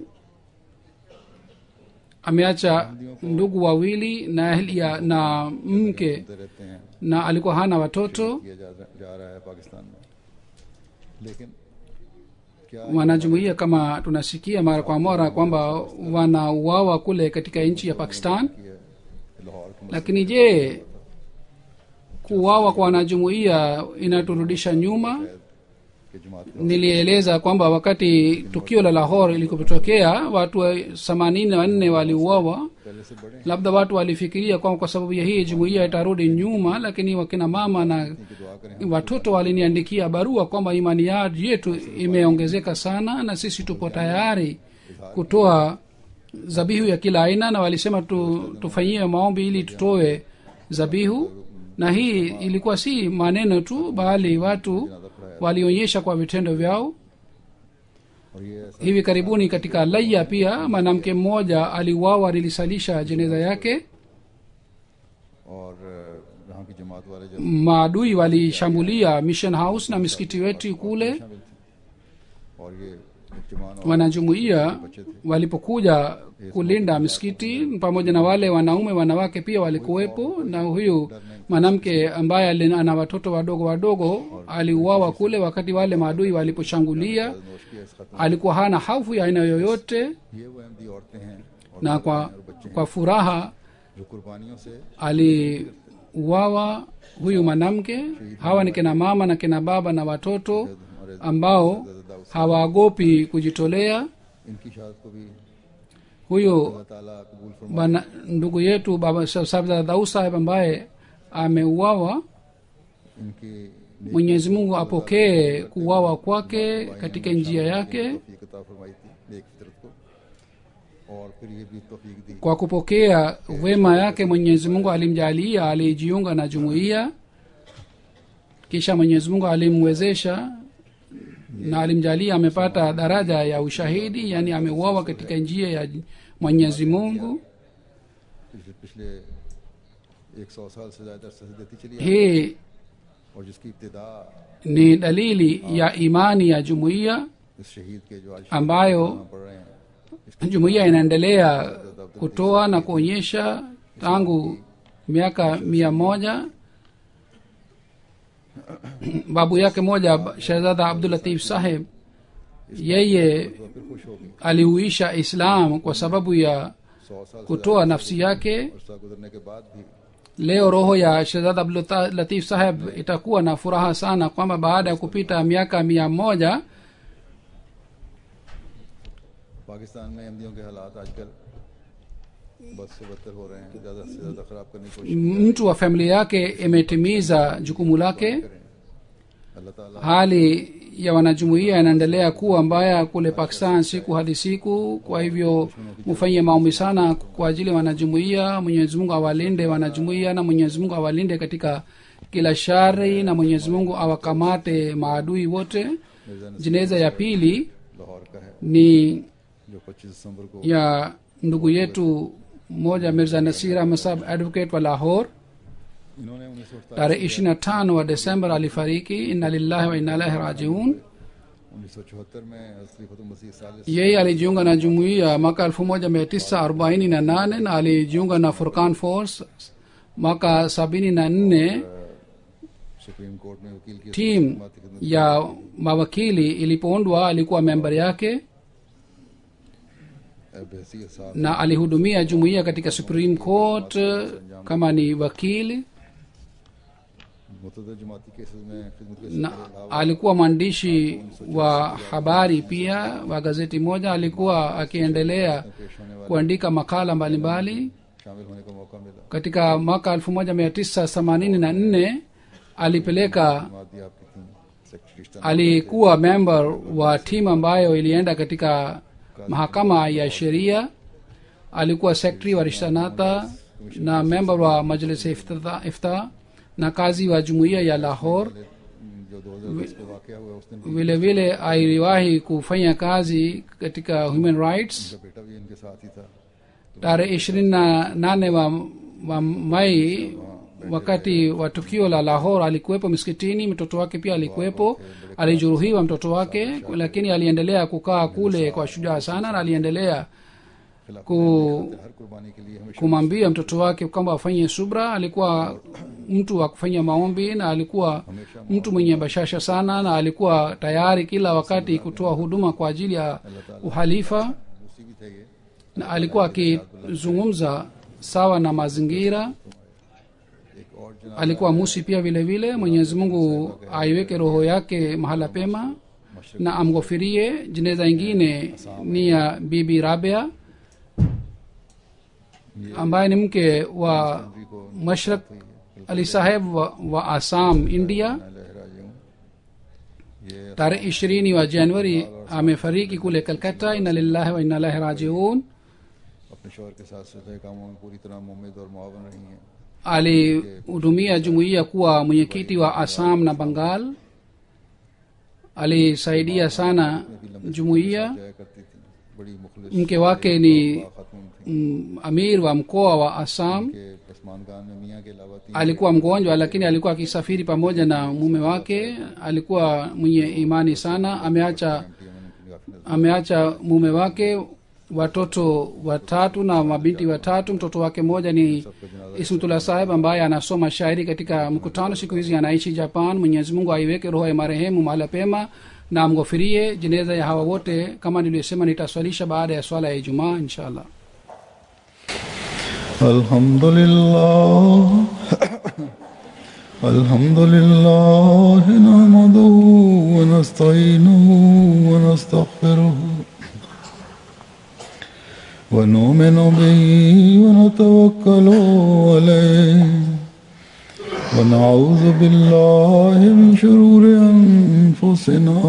Speaker 2: ameacha ndugu wawili na ahlia na mke
Speaker 1: होते रहते हैं
Speaker 2: na alikuwa hana watoto
Speaker 1: किया जा, जा रहा है पाकिस्तान में लेकिन क्या
Speaker 2: wanajumuia kama tunasikia mara kwa mara kwamba wanauawa kule katika nchi ya pakistan
Speaker 1: की है लाहौर के
Speaker 2: lakini je kuuawa kwa wanajumuia inaturudisha nyuma
Speaker 1: मसजिद के जमात के
Speaker 2: nilieleza kwamba wakati tukio la lahor ilikotokea watu themanini na wanne waliuawa
Speaker 1: पहले से बड़े
Speaker 2: labda watu walifikiria kwamba kwa sababu ya hii jumuiya itarudi nyuma lakini wakina mama na
Speaker 1: की दुआ करें
Speaker 2: watoto waliniandikia barua kwamba imani ya- yetu imeongezeka sana na sisi tupo tayari kutoa zabihu ya kila aina na walisema tu, tufanyie maombi ili tutoe zabihu na hii ilikuwa si maneno tu bali watu walionyesha kwa vitendo vyao
Speaker 1: और ये ऐसा
Speaker 2: hivi karibuni katika laya pia mwanamke mmoja aliuawa nilisalisha jeneza yake
Speaker 1: और अ, यहाँ की जमात वाले जो
Speaker 2: maadui walishambulia mission house na misikiti wetu kule
Speaker 1: शामिल थे और ये जमान और
Speaker 2: wanajumuia walipokuja kulinda misikiti pamoja na wale wanaume wanawake pia walikuwepo na huyu mwanamke ambaye ali- ana watoto wadogo wadogo aliuawa kule wakati wale maadui waliposhambulia
Speaker 1: नोश किया इस खत्म
Speaker 2: alikuwa hana hofu ya aina yoyote
Speaker 1: ये वो अहमदी औरतें हैं और
Speaker 2: na kwa, kwa furaha
Speaker 1: जो कुर्बानियों से
Speaker 2: aliuawa huyu mwanamke hawa ni kina mama na kina baba na watoto
Speaker 1: हमारे
Speaker 2: ambao hawaogopi kujitolea
Speaker 1: इनकी शहादत को भी
Speaker 2: huyu
Speaker 1: अल्लाह ताला कबूल फरमा
Speaker 2: bwana ndugu yetu baba sabda daud saheb ambaye ameuawa
Speaker 1: इनकी
Speaker 2: mwenyezi mungu apokee kuuawa kwake katika njia yake
Speaker 1: तौफीक अता फरमाई थी नेक फितरत को और फिर ये भी तौफीक दी
Speaker 2: kwa kupokea wema yake mwenyezi mungu alimjalia alijiunga na jumuiya kisha mwenyezi mungu alimwezesha na alimjalia amepata daraja ya ushahidi yani ameuawa katika njia ya mwenyezi mungu
Speaker 1: पिछले पिछले एक सौ साल से ज्यादा अरसे से देती चली आ रही
Speaker 2: hii
Speaker 1: है और जिसकी इब्तदा
Speaker 2: ni dalili ya imani ya jumuiya
Speaker 1: इस शहीद के जो आज
Speaker 2: ambayo
Speaker 1: पढ़ रहे हैं
Speaker 2: jumuiya inaendelea kutoa na kuonyesha tangu miaka mia moja babu yake moja shehzada abdulatif saheb yeye
Speaker 1: तो फिर खुश होगी
Speaker 2: alihuisha islam kwa sababu ya
Speaker 1: सौ साल से
Speaker 2: kutoa nafsi yake
Speaker 1: अरसा गुजरने के बाद भी
Speaker 2: leo roho ya shehzada abdulatif saheb itakuwa na furaha sana kwamba baada ya kupita miaka mia moja
Speaker 1: Pakistan में अहमदियों के हालात आजकल बद से बदतर हो रहे हैं ज्यादा से ज्यादा खराब करने की कोशिश
Speaker 2: mtu wa familia yake imetimiza jukumu lake
Speaker 1: करें अल्लाह ताला
Speaker 2: hali ya wanajumuia inaendelea kuwa mbaya kule pakistan siku hadi siku kwa hivyo mufanyie maombi sana kwa ajili ya wanajumuia mwenyezi mungu awalinde wanajumuia na mwenyezi mungu awalinde katika kila shari na mwenyezi mungu awakamate maadui wote
Speaker 1: Mirza Naseer
Speaker 2: jeneza ya pili
Speaker 1: Lahore का है
Speaker 2: ni
Speaker 1: जो 25 दिसंबर को
Speaker 2: ya ndugu yetu mmoja mirza nasir ahmed sahab advocate wa lahore
Speaker 1: इन्होंने उन्नीस
Speaker 2: tarehe ishiri na tano wa desember alifariki inna lillahi wa inna ilahi rajiun
Speaker 1: उन्नीस सौ चौहत्तर में खलीफत मसीह सालिस
Speaker 2: yeye alijiunga na jumuiya mwaka elfu moja mia tisa arobaini na nane na alijiunga na furkan force mwaka sabini na nne
Speaker 1: Supreme Court में वकील की
Speaker 2: tim
Speaker 1: खिदमत
Speaker 2: ya mawakili ilipoundwa alikuwa member yake
Speaker 1: बहसीत साहब
Speaker 2: na alihudumia jumuiya katika supreme court kama ni wakili
Speaker 1: मुतद जमाती केसेस में खिदमत के
Speaker 2: na
Speaker 1: सिलसिले में
Speaker 2: alikuwa mwandishi wa habari pia wa gazeti moja alikuwa akiendelea
Speaker 1: पेश होने वाले
Speaker 2: kuandika makala mbalimbali
Speaker 1: शामिल होने का मौका मिला
Speaker 2: katika mwaka 1984 alipeleka
Speaker 1: मादी आपकी थी secretary staff
Speaker 2: alikuwa member wa timu ambayo ilienda katika mahakama ya sheria alikuwa secretary wa rishtanata na member wa majlis ifta, ifta na kazi wa jumuiya ya lahore
Speaker 1: जो 2010 को वाकया हुआ उस दिन भी
Speaker 2: vile vile aliwahi kufanya kazi katika human rights
Speaker 1: उनका बेटा भी इनके साथ ही था
Speaker 2: tarehe ishirini na nane wa wa mai wakati wa tukio la lahor alikuwepo miskitini mtoto wake pia alikuwepo alijeruhiwa mtoto wake lakini aliendelea kukaa kule kwa shujaa sana na aliendelea ku
Speaker 1: हर कुर्बानी के लिए हमेशा
Speaker 2: kumwambia mtoto wake kwamba afanye subra alikuwa mtu wa kufanya maombi na alikuwa mtu mwenye bashasha sana na alikuwa tayari kila wakati kutoa huduma kwa ajili ya uhalifa
Speaker 1: उसी भी थे ये
Speaker 2: na alikuwa akizungumza sawa na mazingira
Speaker 1: एक और जना
Speaker 2: alikuwa musi pia vile vile mwenyezi mungu aiweke roho yake mahala pema na amghofirie jeneza ingine ni ya bibi rabea ambaye ni mke wa mashrak ali saheb wa, wa assam india
Speaker 1: लहरा यूं ये
Speaker 2: tarehe ishirini wa januari amefariki kule kalkata ina lillahi wa inna lahi rajiun
Speaker 1: अपने शोहर के साथ सुलह कामों में पूरी तरह मुमिद और मुआवन रही हैं
Speaker 2: alihudumia jumuiya kuwa mwenyekiti wa assam na bangal alisaidia sana jumuiya
Speaker 1: जाया करती थी बड़ी मुखलिस
Speaker 2: mke wake ni
Speaker 1: खातून थी
Speaker 2: mm, amir wa mkoa wa assam
Speaker 1: के पसमान खान में मियाँ के अलावा तीन
Speaker 2: alikuwa mgonjwa lakini alikuwa akisafiri pamoja na mume wake alikuwa mwenye imani sana ameacha
Speaker 1: aunty उन्होंने काफी नजर
Speaker 2: ameacha mume wake watoto watatu na mabinti watatu mtoto wake mmoja ni ismutullah saheb ambaye anasoma shairi katika mkutano siku hizi anaishi japan mwenyezi mungu aiweke roho ya marehemu mahala pema na amghofirie jeneza ya hawa wote kama nilivyosema nitaswalisha baada ya swala ya ijumaa inshallah
Speaker 1: الحمد لله الحمد لله نحمده ونستعينه ونستغفره ونؤمن به ونتوكل عليه ونعوذ بالله من شرور أنفسنا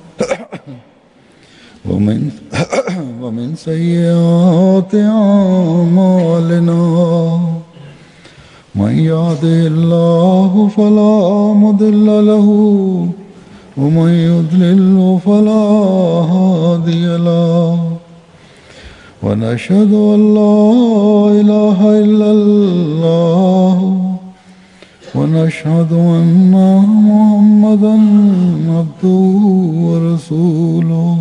Speaker 1: ومن ومن سيئات أعمالنا من يهده الله فلا مضل له ومن يضلل فلا هادي له ونشهد أن لا إله إلا الله ونشهد أن محمدا عبده ورسوله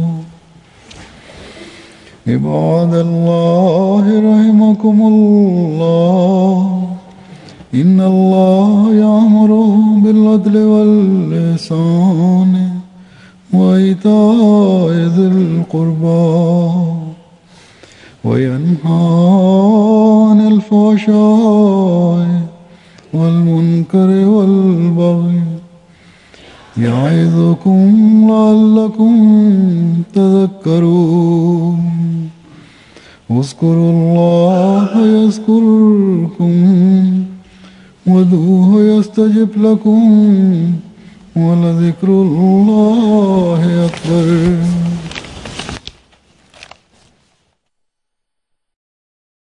Speaker 1: عباد الله رحمكم الله إن الله يأمر بالعدل والإحسان وإيتاء ذي القربى وينهى عن الفحشاء والمنكر والبغي يعظكم لعلكم تذكرون اذكروا الله يذكركم وادعوه يستجب لكم ولذكر الله أكبر